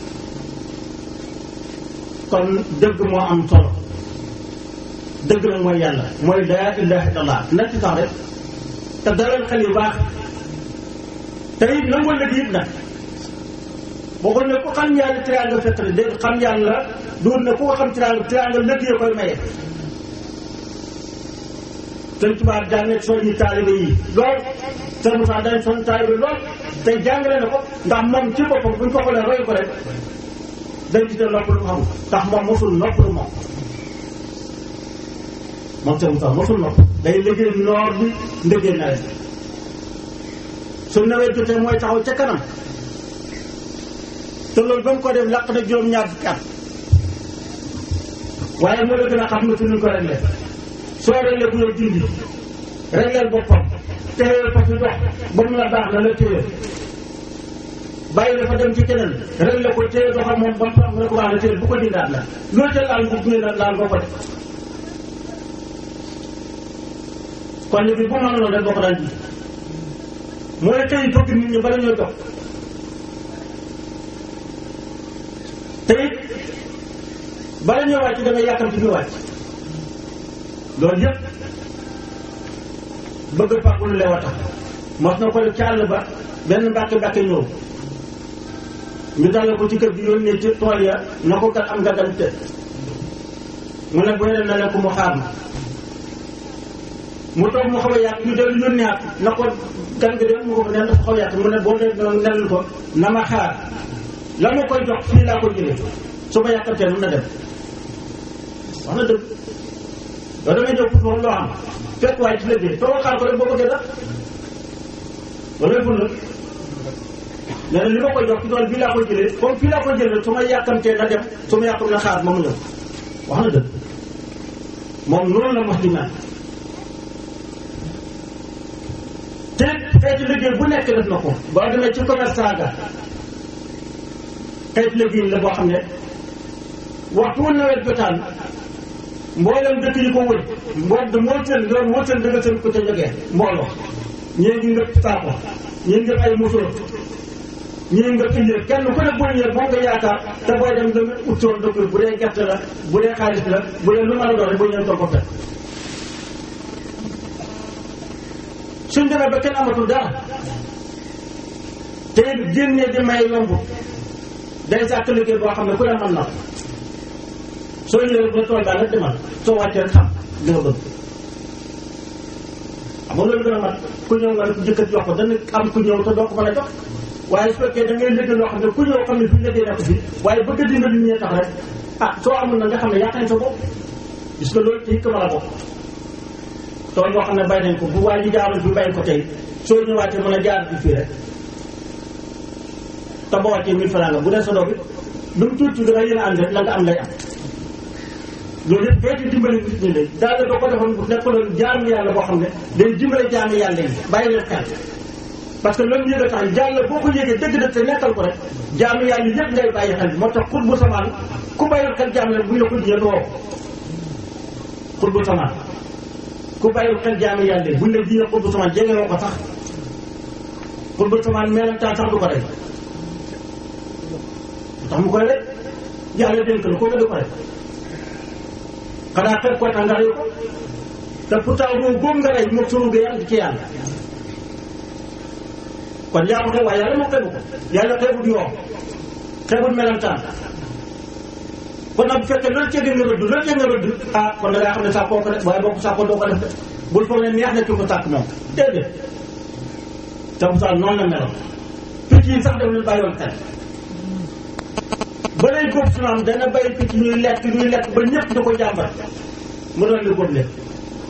kon dëgg moo am solo dëgg nag mooy yàlla mooy laa ilaha illallah na ci sax rek te dalal xel yu baax te it nangoo lëg it nag boo ko ne ku xam yàlla tiraanga fekk ne dégg xam yàlla duur ne ku ko xam tiraanga tiraanga lëg yee koy maye sëñ tubaab jàng soññi taalibe yi lool sëñ Moussa dañ soññ taalibe lool te jàngale na ko ndax moom ci boppam buñ ko xoolee roy ko rek day gis ne nopp lu xam ndax moom mosul nopp lu moom moom sëñ Moussa mosul nopp day liggéey noor bi ndëggee nawet su nawet jotee mooy taxaw ca kanam te loolu ba mu ko def laq na juróom-ñaar fukki at waaye moo la gën a xam ne fi ñu ko réglé soo réglé bu yow dindi régleel boppam téye fa fi dox ba mu la baax na la téye bàyyi la fa dem ci keneen réglé ko téye doxam moom ba mu tax nga ko baax na téye bu ko dindaat la loolu ca laal bu gunge na laal boo ko def kon ñu bi bu mën loolu rek boo ko daan ji mooy tey bëgg nit ñi bala ñoo dox te it bala ñoo wàcc da nga yàkkam ci ñu wàcc loolu yëpp bëgg fàggu lu leew a tax mos na ko def ci àll ba benn mbàkke mbàkke ñëw ñu dalal ko ci kër gi yónnee ci tool ya na ko kat am nga gan te mu ne bu ne na leen ko mu xaar ma mu toog mu xaw a yàq ñu dellu yónneeat na ko gan gi de mu ko ne dafa xaw a yàq mu ne boo dee nelul ko na ma xaar la ma koy jox fii laa ko jëlee su ma yàqantee mun na dem wax na dëgg yow damay ñëw pour moom loo xam fekk waaye ci liggéey toogal xaar ko rek boo bëggee dara loolu ful la nee na li ma koy jox ci tool bii laa koy jëlee comme fii laa koy jëlee su ma yàkkamtee na dem su ma yàkkam na xaar ma mu ñëw wax na dëgg moom noonu la mos di mel te xeeti liggéey bu nekk def na ko boo demee ci commerçant ga xeeti liggéey la boo xam ne waxtu wu nawet jotaan mboolem dëkk yi ko wër mbool moo seen loolu moo seen dëgg seen ko ca jógee mbooloo ñii ngi ngëpp saako ñii ngëpp ay musóor ñii ngëpp indi kenn ku ne boo ñëwee boo nga yaakaar te booy dem nga ut woon dëkk bu dee gerte la bu dee xaalis la bu dee lu mën a doon rek boo ñëwee toog ko fekk suñ demee ba kenn amatul dara te génnee di may yomb day sàkk liggéey boo xam ne ku ne mën na ko soo ñëwee ba tool baa nga demal soo wàccee rek xam li nga bëgg xam moo loolu gën a mat ku ñëw nga ne ku jëkkat jox ko dana am ku ñëw te doo ko mën a jox waaye su fekkee da ngay liggéey loo xam ne ku ñëw xam ne fi liggéey nekk fi waaye bëgg a dimbali ñee tax rek ah soo amul na nga xam ne yaa sa bopp gis nga loolu ci hikma la bokk tool yoo xam ne bay nañ ko bu waa ji jaaroon fi bàyyi ko tey soo ñëwaatee mën a jaar fi fii rek te boo wàccee mille francs nga bu dee sa doom it lu mu tuuti da nga yéen a ànd rek la nga am lay am loolu yëpp xeeti dimbali nit ñi lay daal doo ko defoon bu nekkoon jaamu yàlla boo xam ne day dimbale jaamu yàlla yi bàyyi leen xel parce que loolu yëg a tax yàlla boo ko yëgee dëgg dëgg te nekkal ko rek jaamu yàlla yëpp ngay bàyyi xel moo tax xut bu samaan ku bàyyil xel jaamu yàlla bu ñu la ko jiyee doo xut bu samaan ku bàyyil xel jaamu yàlla buñ la jiyee xut bu samaan jege woo ko sax xut bu samaan meelantaan sax du ko rek tax mu koy rek yàlla dénk la ko nga di ko rek xanaa xeeb ko tax nga rey ko te pourtant ruu boobu nga rey moom sa ruu ga yàlla ci yàlla kon yaa ko xeeb waaye yàlla moo xeebu ko yàlla xeebut yoo xeebut melantaan kon nag bu fekkee loolu cee nga rëdd loolu cee nga rëdd ah kon da ngaa xam ne sàkkoo ko def waaye boo ko sàkkoo doo ko def de bul foog ne neex na ki ko sàkk moom déedéet te pourtant noonu la meloon picc yi sax daf leen bàyyoon xel ba lay góob su naan dana bay picc ñuy lekk ñuy lekk ba ñëpp da ko jàmbat mu doon li góob leen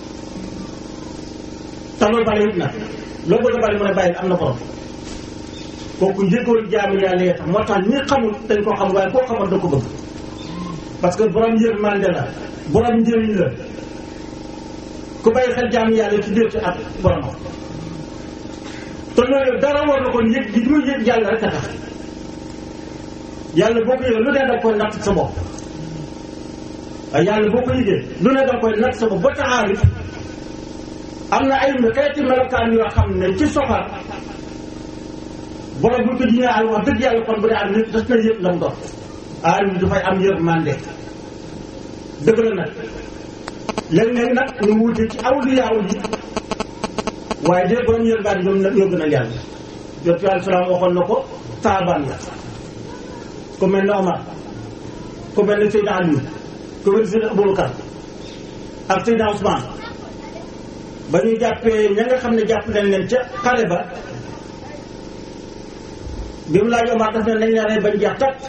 te loolu bari it nag loo bëgg a bari mu ne bàyyi am na borom kooku njëkkoon jaamu yàlla yee tax moo tax ñi xamul dañ ko xam waaye koo xamoon da ko bëgg parce que borom yërmande la borom njëriñ la ku bàyyi xel jaamu yàlla ci biir ci ak boromam te loolu dara war na kon yëg gi muy yëg yàlla rek a tax yàlla boo ko yëgee lu ne danga koy natt sa bopp waaye yàlla boo ko yëgee lu ne danga koy natt sa bopp ba taxaarif am na ay xeeti melokaan yoo xam ne ci soxar borom bu ñu ko jiñee àll wax dëgg yàlla kon bu dee am nit das na yëg la mu doon aalim dafay am yërmande dëgg la nag léeg-léeg nag ñu wuute ci awliyaaw yi waaye de borom yërmande ñoom nag ñoo gën a yàlla jot yàlla salaam waxoon na ko saabaan la ku mel ne Omar ku mel ne Seydina Ali ku mel ne Seydina Aboubacar ak Seydina Ousmane ba ñu jàppee ña nga xam ne jàpp nañ leen ca xare ba bi mu laaj Omar daf ne nañ la rey bañ jeex tat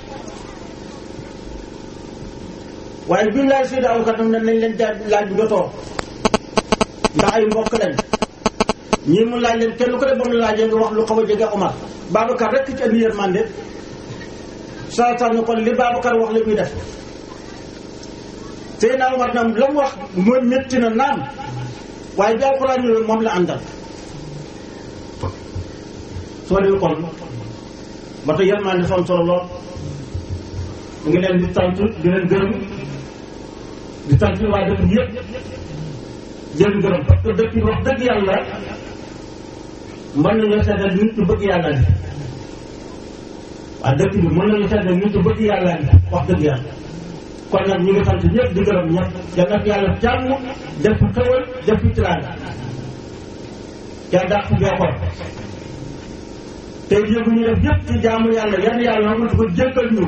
waaye bi mu laaj Seydina Aboubacar daf ne nañ leen ja laaj jotoo ndax ay mbokk lañ ñii mu laaj leen kenn ku ne ba mu laajee nga wax lu xaw a jege Omar Babacar rek ci andi yërmande saa saa ne kon li Babacar wax la muy def Seydina Omar nam la mu wax mooy métti na naam waaye bi alxuraan ñëwee moom la àndal soo demee kon ba tey yërmande dafa am solo lool ñu ngi leen di sant di leen gërëm di sant waa dëkk bi yëpp di leen gërëm parce que dëkk bi wax dëgg yàlla mën nañoo seetal nit ñu bëgg yàlla ni waa dëkk bi mën nañu seetal nit ñu bëgg yàlla ni wax dëgg yàlla kon nag ñu ngi sant ñëpp di gërëm ñëpp yal na yàlla jàmm def fi xewal def fi tiraanga yaa dàq fi beekoon tey yëngu ñu def yëpp ci jaamu yàlla yan yàlla nangul ko jéggal ñu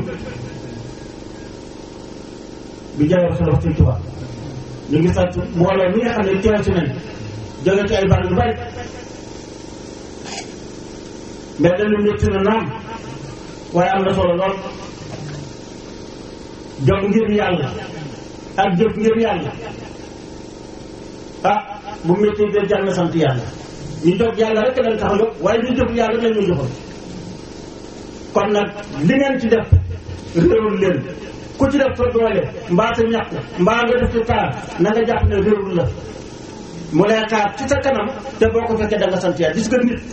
bi jaay wax solo ci tubaab ñu ngi sant mbooloo mi nga xam ne teew si nañ jóge ci ay barab yu bari mais dañu métti na naam waaye am na solo lool jóg ngir yàlla ak jóg ngir yàlla ah bu métti de jar na sant yàlla ñu jóg yàlla rek lañ tax a jóg waaye ñu jóg yàlla rek lañ ñu jógal kon nag li ngeen ci def réewul leen ku ci def sa doole mbaa sa ñàkk mbaa nga def ci taar na nga jàpp ne réewul la mu lay xaar ci sa kanam te boo ko fekkee da nga sant yàlla gis nga nit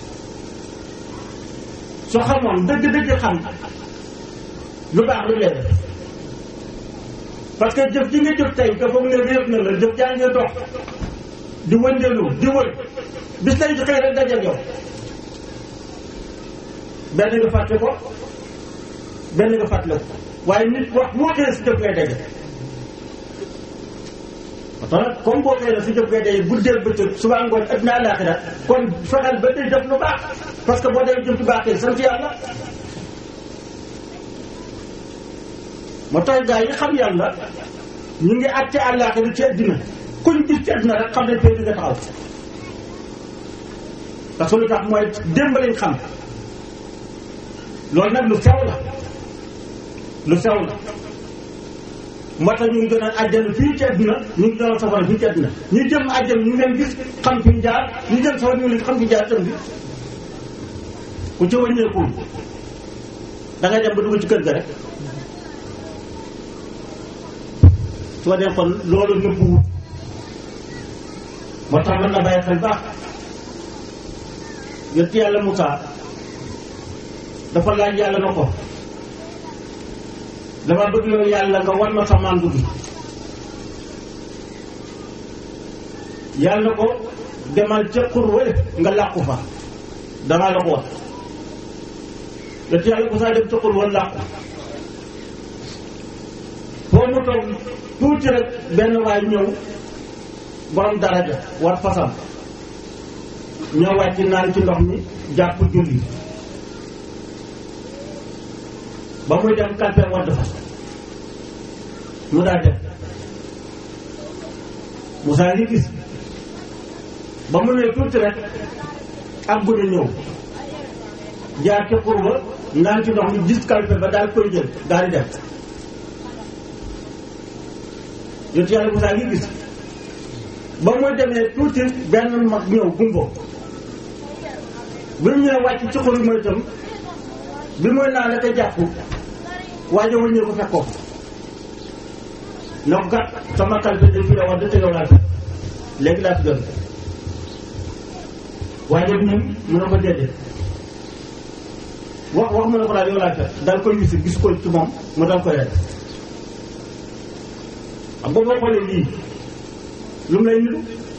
soo xamoon dëgg-dëgg xam lu baax lu leen parce que jëf ji nga jëf tey nga foog ne réer na la jëf jaa ngi dox di wëndeelu di wër bis lay xëy rek dajeeg yow benn nga fàtte ko benn nga fàttale ko waaye nit wax moo xëy si jëf ngay daje parce que comme boo xëy na si jëf ngay daje guddeel bëccëg suba ngoon adduna àllaaxira kon fexeel ba day def lu baax parce que boo dee jëf lu baax tey sant yàlla moo tax gaa yi xam yàlla ñu ngi àtte àllaaxira ci àddina kuñ gis ci àddina rek xam ne tey di nga taxaw parce que lu tax mooy démb lañ xam loolu nag lu sew la lu sew la moo tax ñu ngi doon àjjana fii ci àdduna ñu ngi doon safara fii ci àdduna ñu jëm àjjana ñu ngi leen gis xam fi ñu jaar ñu jëm safara ñu ngi leen xam fi ñu jaar tam bi ku ci wàññeekuwul da ngay dem ba dugg ci kër ga rek soo dee kon loolu nëbbuwut moo tax mën na bàyyi xel baax yonent yàlla Moussa dafa laaj yàlla na ko dama bëgg yow yàlla nga wan ma sa màndu gi yàlla na ko demal ca xur wële nga làqu fa danaa la ko wax yonent yàlla Moussa dem ca xur wële làqu foo mu toog tuuti rek benn waay ñëw borom daraja war fasam ñëw wàcc naan ci ndox mi jàpp julli ba muy dem kalpe wadd fa mu daa def Moussa ngi gis ba mu ne tuuti rek ak guddi ñëw jaar ca xur ba naan ci ndox mi gis kalpe ba daal koy jël daal di def yontu yàlla Moussa ngi gis ba muy demee tuuti benn mag ñëw gumbo bi mu ñëwee wàcc ci xur mooy itam bi muy naan la ko jàpp waajo wëññee ko fekk ko na ko kat sama kalpe de fi la war da tegaw laa fi léegi laa fi gën waajo bi ñun mu ne ko déedéet wax wax mu ne ko daal yow laa fekk daal koy wisi gis ko ci moom mu dal koy rek xam boo xoolee lii lu mu lay niru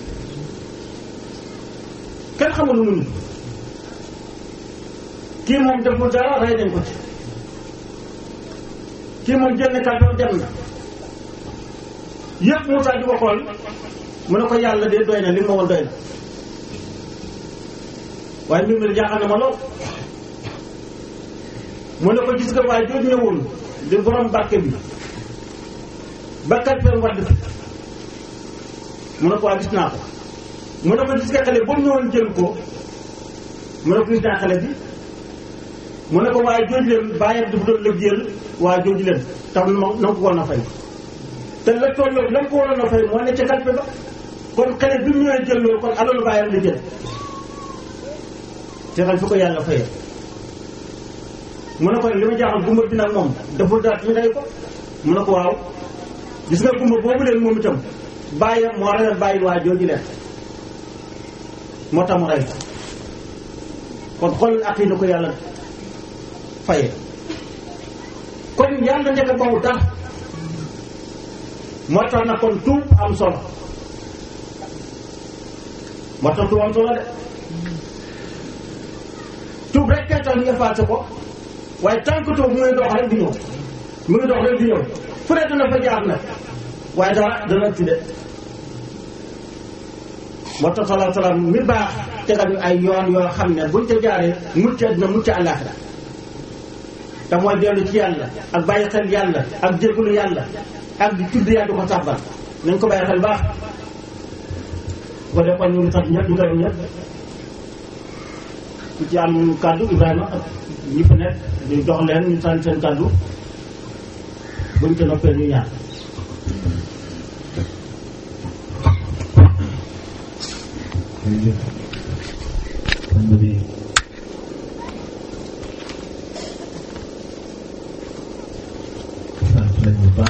kenn xamul lu mu niru kii moom deful dara rey nañ ko ci kii moom jël na kàddoom dem na yëpp Moussa di ko xool mu ne ko yàlla de doy na li ma woon doy na waaye mbir mi jaaxal na ma lool mu ne ko gis nga waaye jooju ñëwoon di borom barke bi ba kalpeem wadd fi mu ne ko waa gis naa ko mu ne ko gis nga xale ba mu ñëwoon jël ko mu ne ko gis naa xale bi mu ne ko waaye jooju leen bàyyam dafa doon lëggéeyal waa jooju leen tax na na ko waroon a fay te la tolloog la ko waroon a fay moo ne ca kalpe ba kon xale bi mu ñëwee jël loolu kon alalu bàyyam la jël te xal fi ko yàlla fayee mu ne ko li ma jaaxal gumba bi nag moom deful dara ñu day ko mu ne ko waaw gis nga gumba boobu leen moom itam bàyyam moo reyal bàyyi waa jooju leen moo tax mu rey kon xool ak yi na ko yàlla faye kon yàlla njëkk a bawu tax moo tax na kon tuub am solo moo tax tuub am solo de tuub rek kay tax ñu effacé ko waaye tant que tuub mu ngi dox rek di ñëw mu ngi dox rek di ñëw fu ne dana fa jaar nag waaye dara dana ci de moo tax salaa salaam mi baax tegal ñu ay yoon yoo xam ne buñ ca jaaree mucc àddina mucc àllaaxira te mooy dellu ci yàlla ak bàyyi xel yàlla ak jégalu yàlla ak di tudd yàlla du ko sàbbal nañ ko bàyyi xel baax bu ko defoon ñu ngi sant ñëpp ñu gërëm ñëpp ku ci am kàddu Ibrahima ak ñi fi nekk ñu jox leen ñu sant seen kàddu buñ ca noppee ñu ñaan jërëjëf sang bi sant nañ bu baax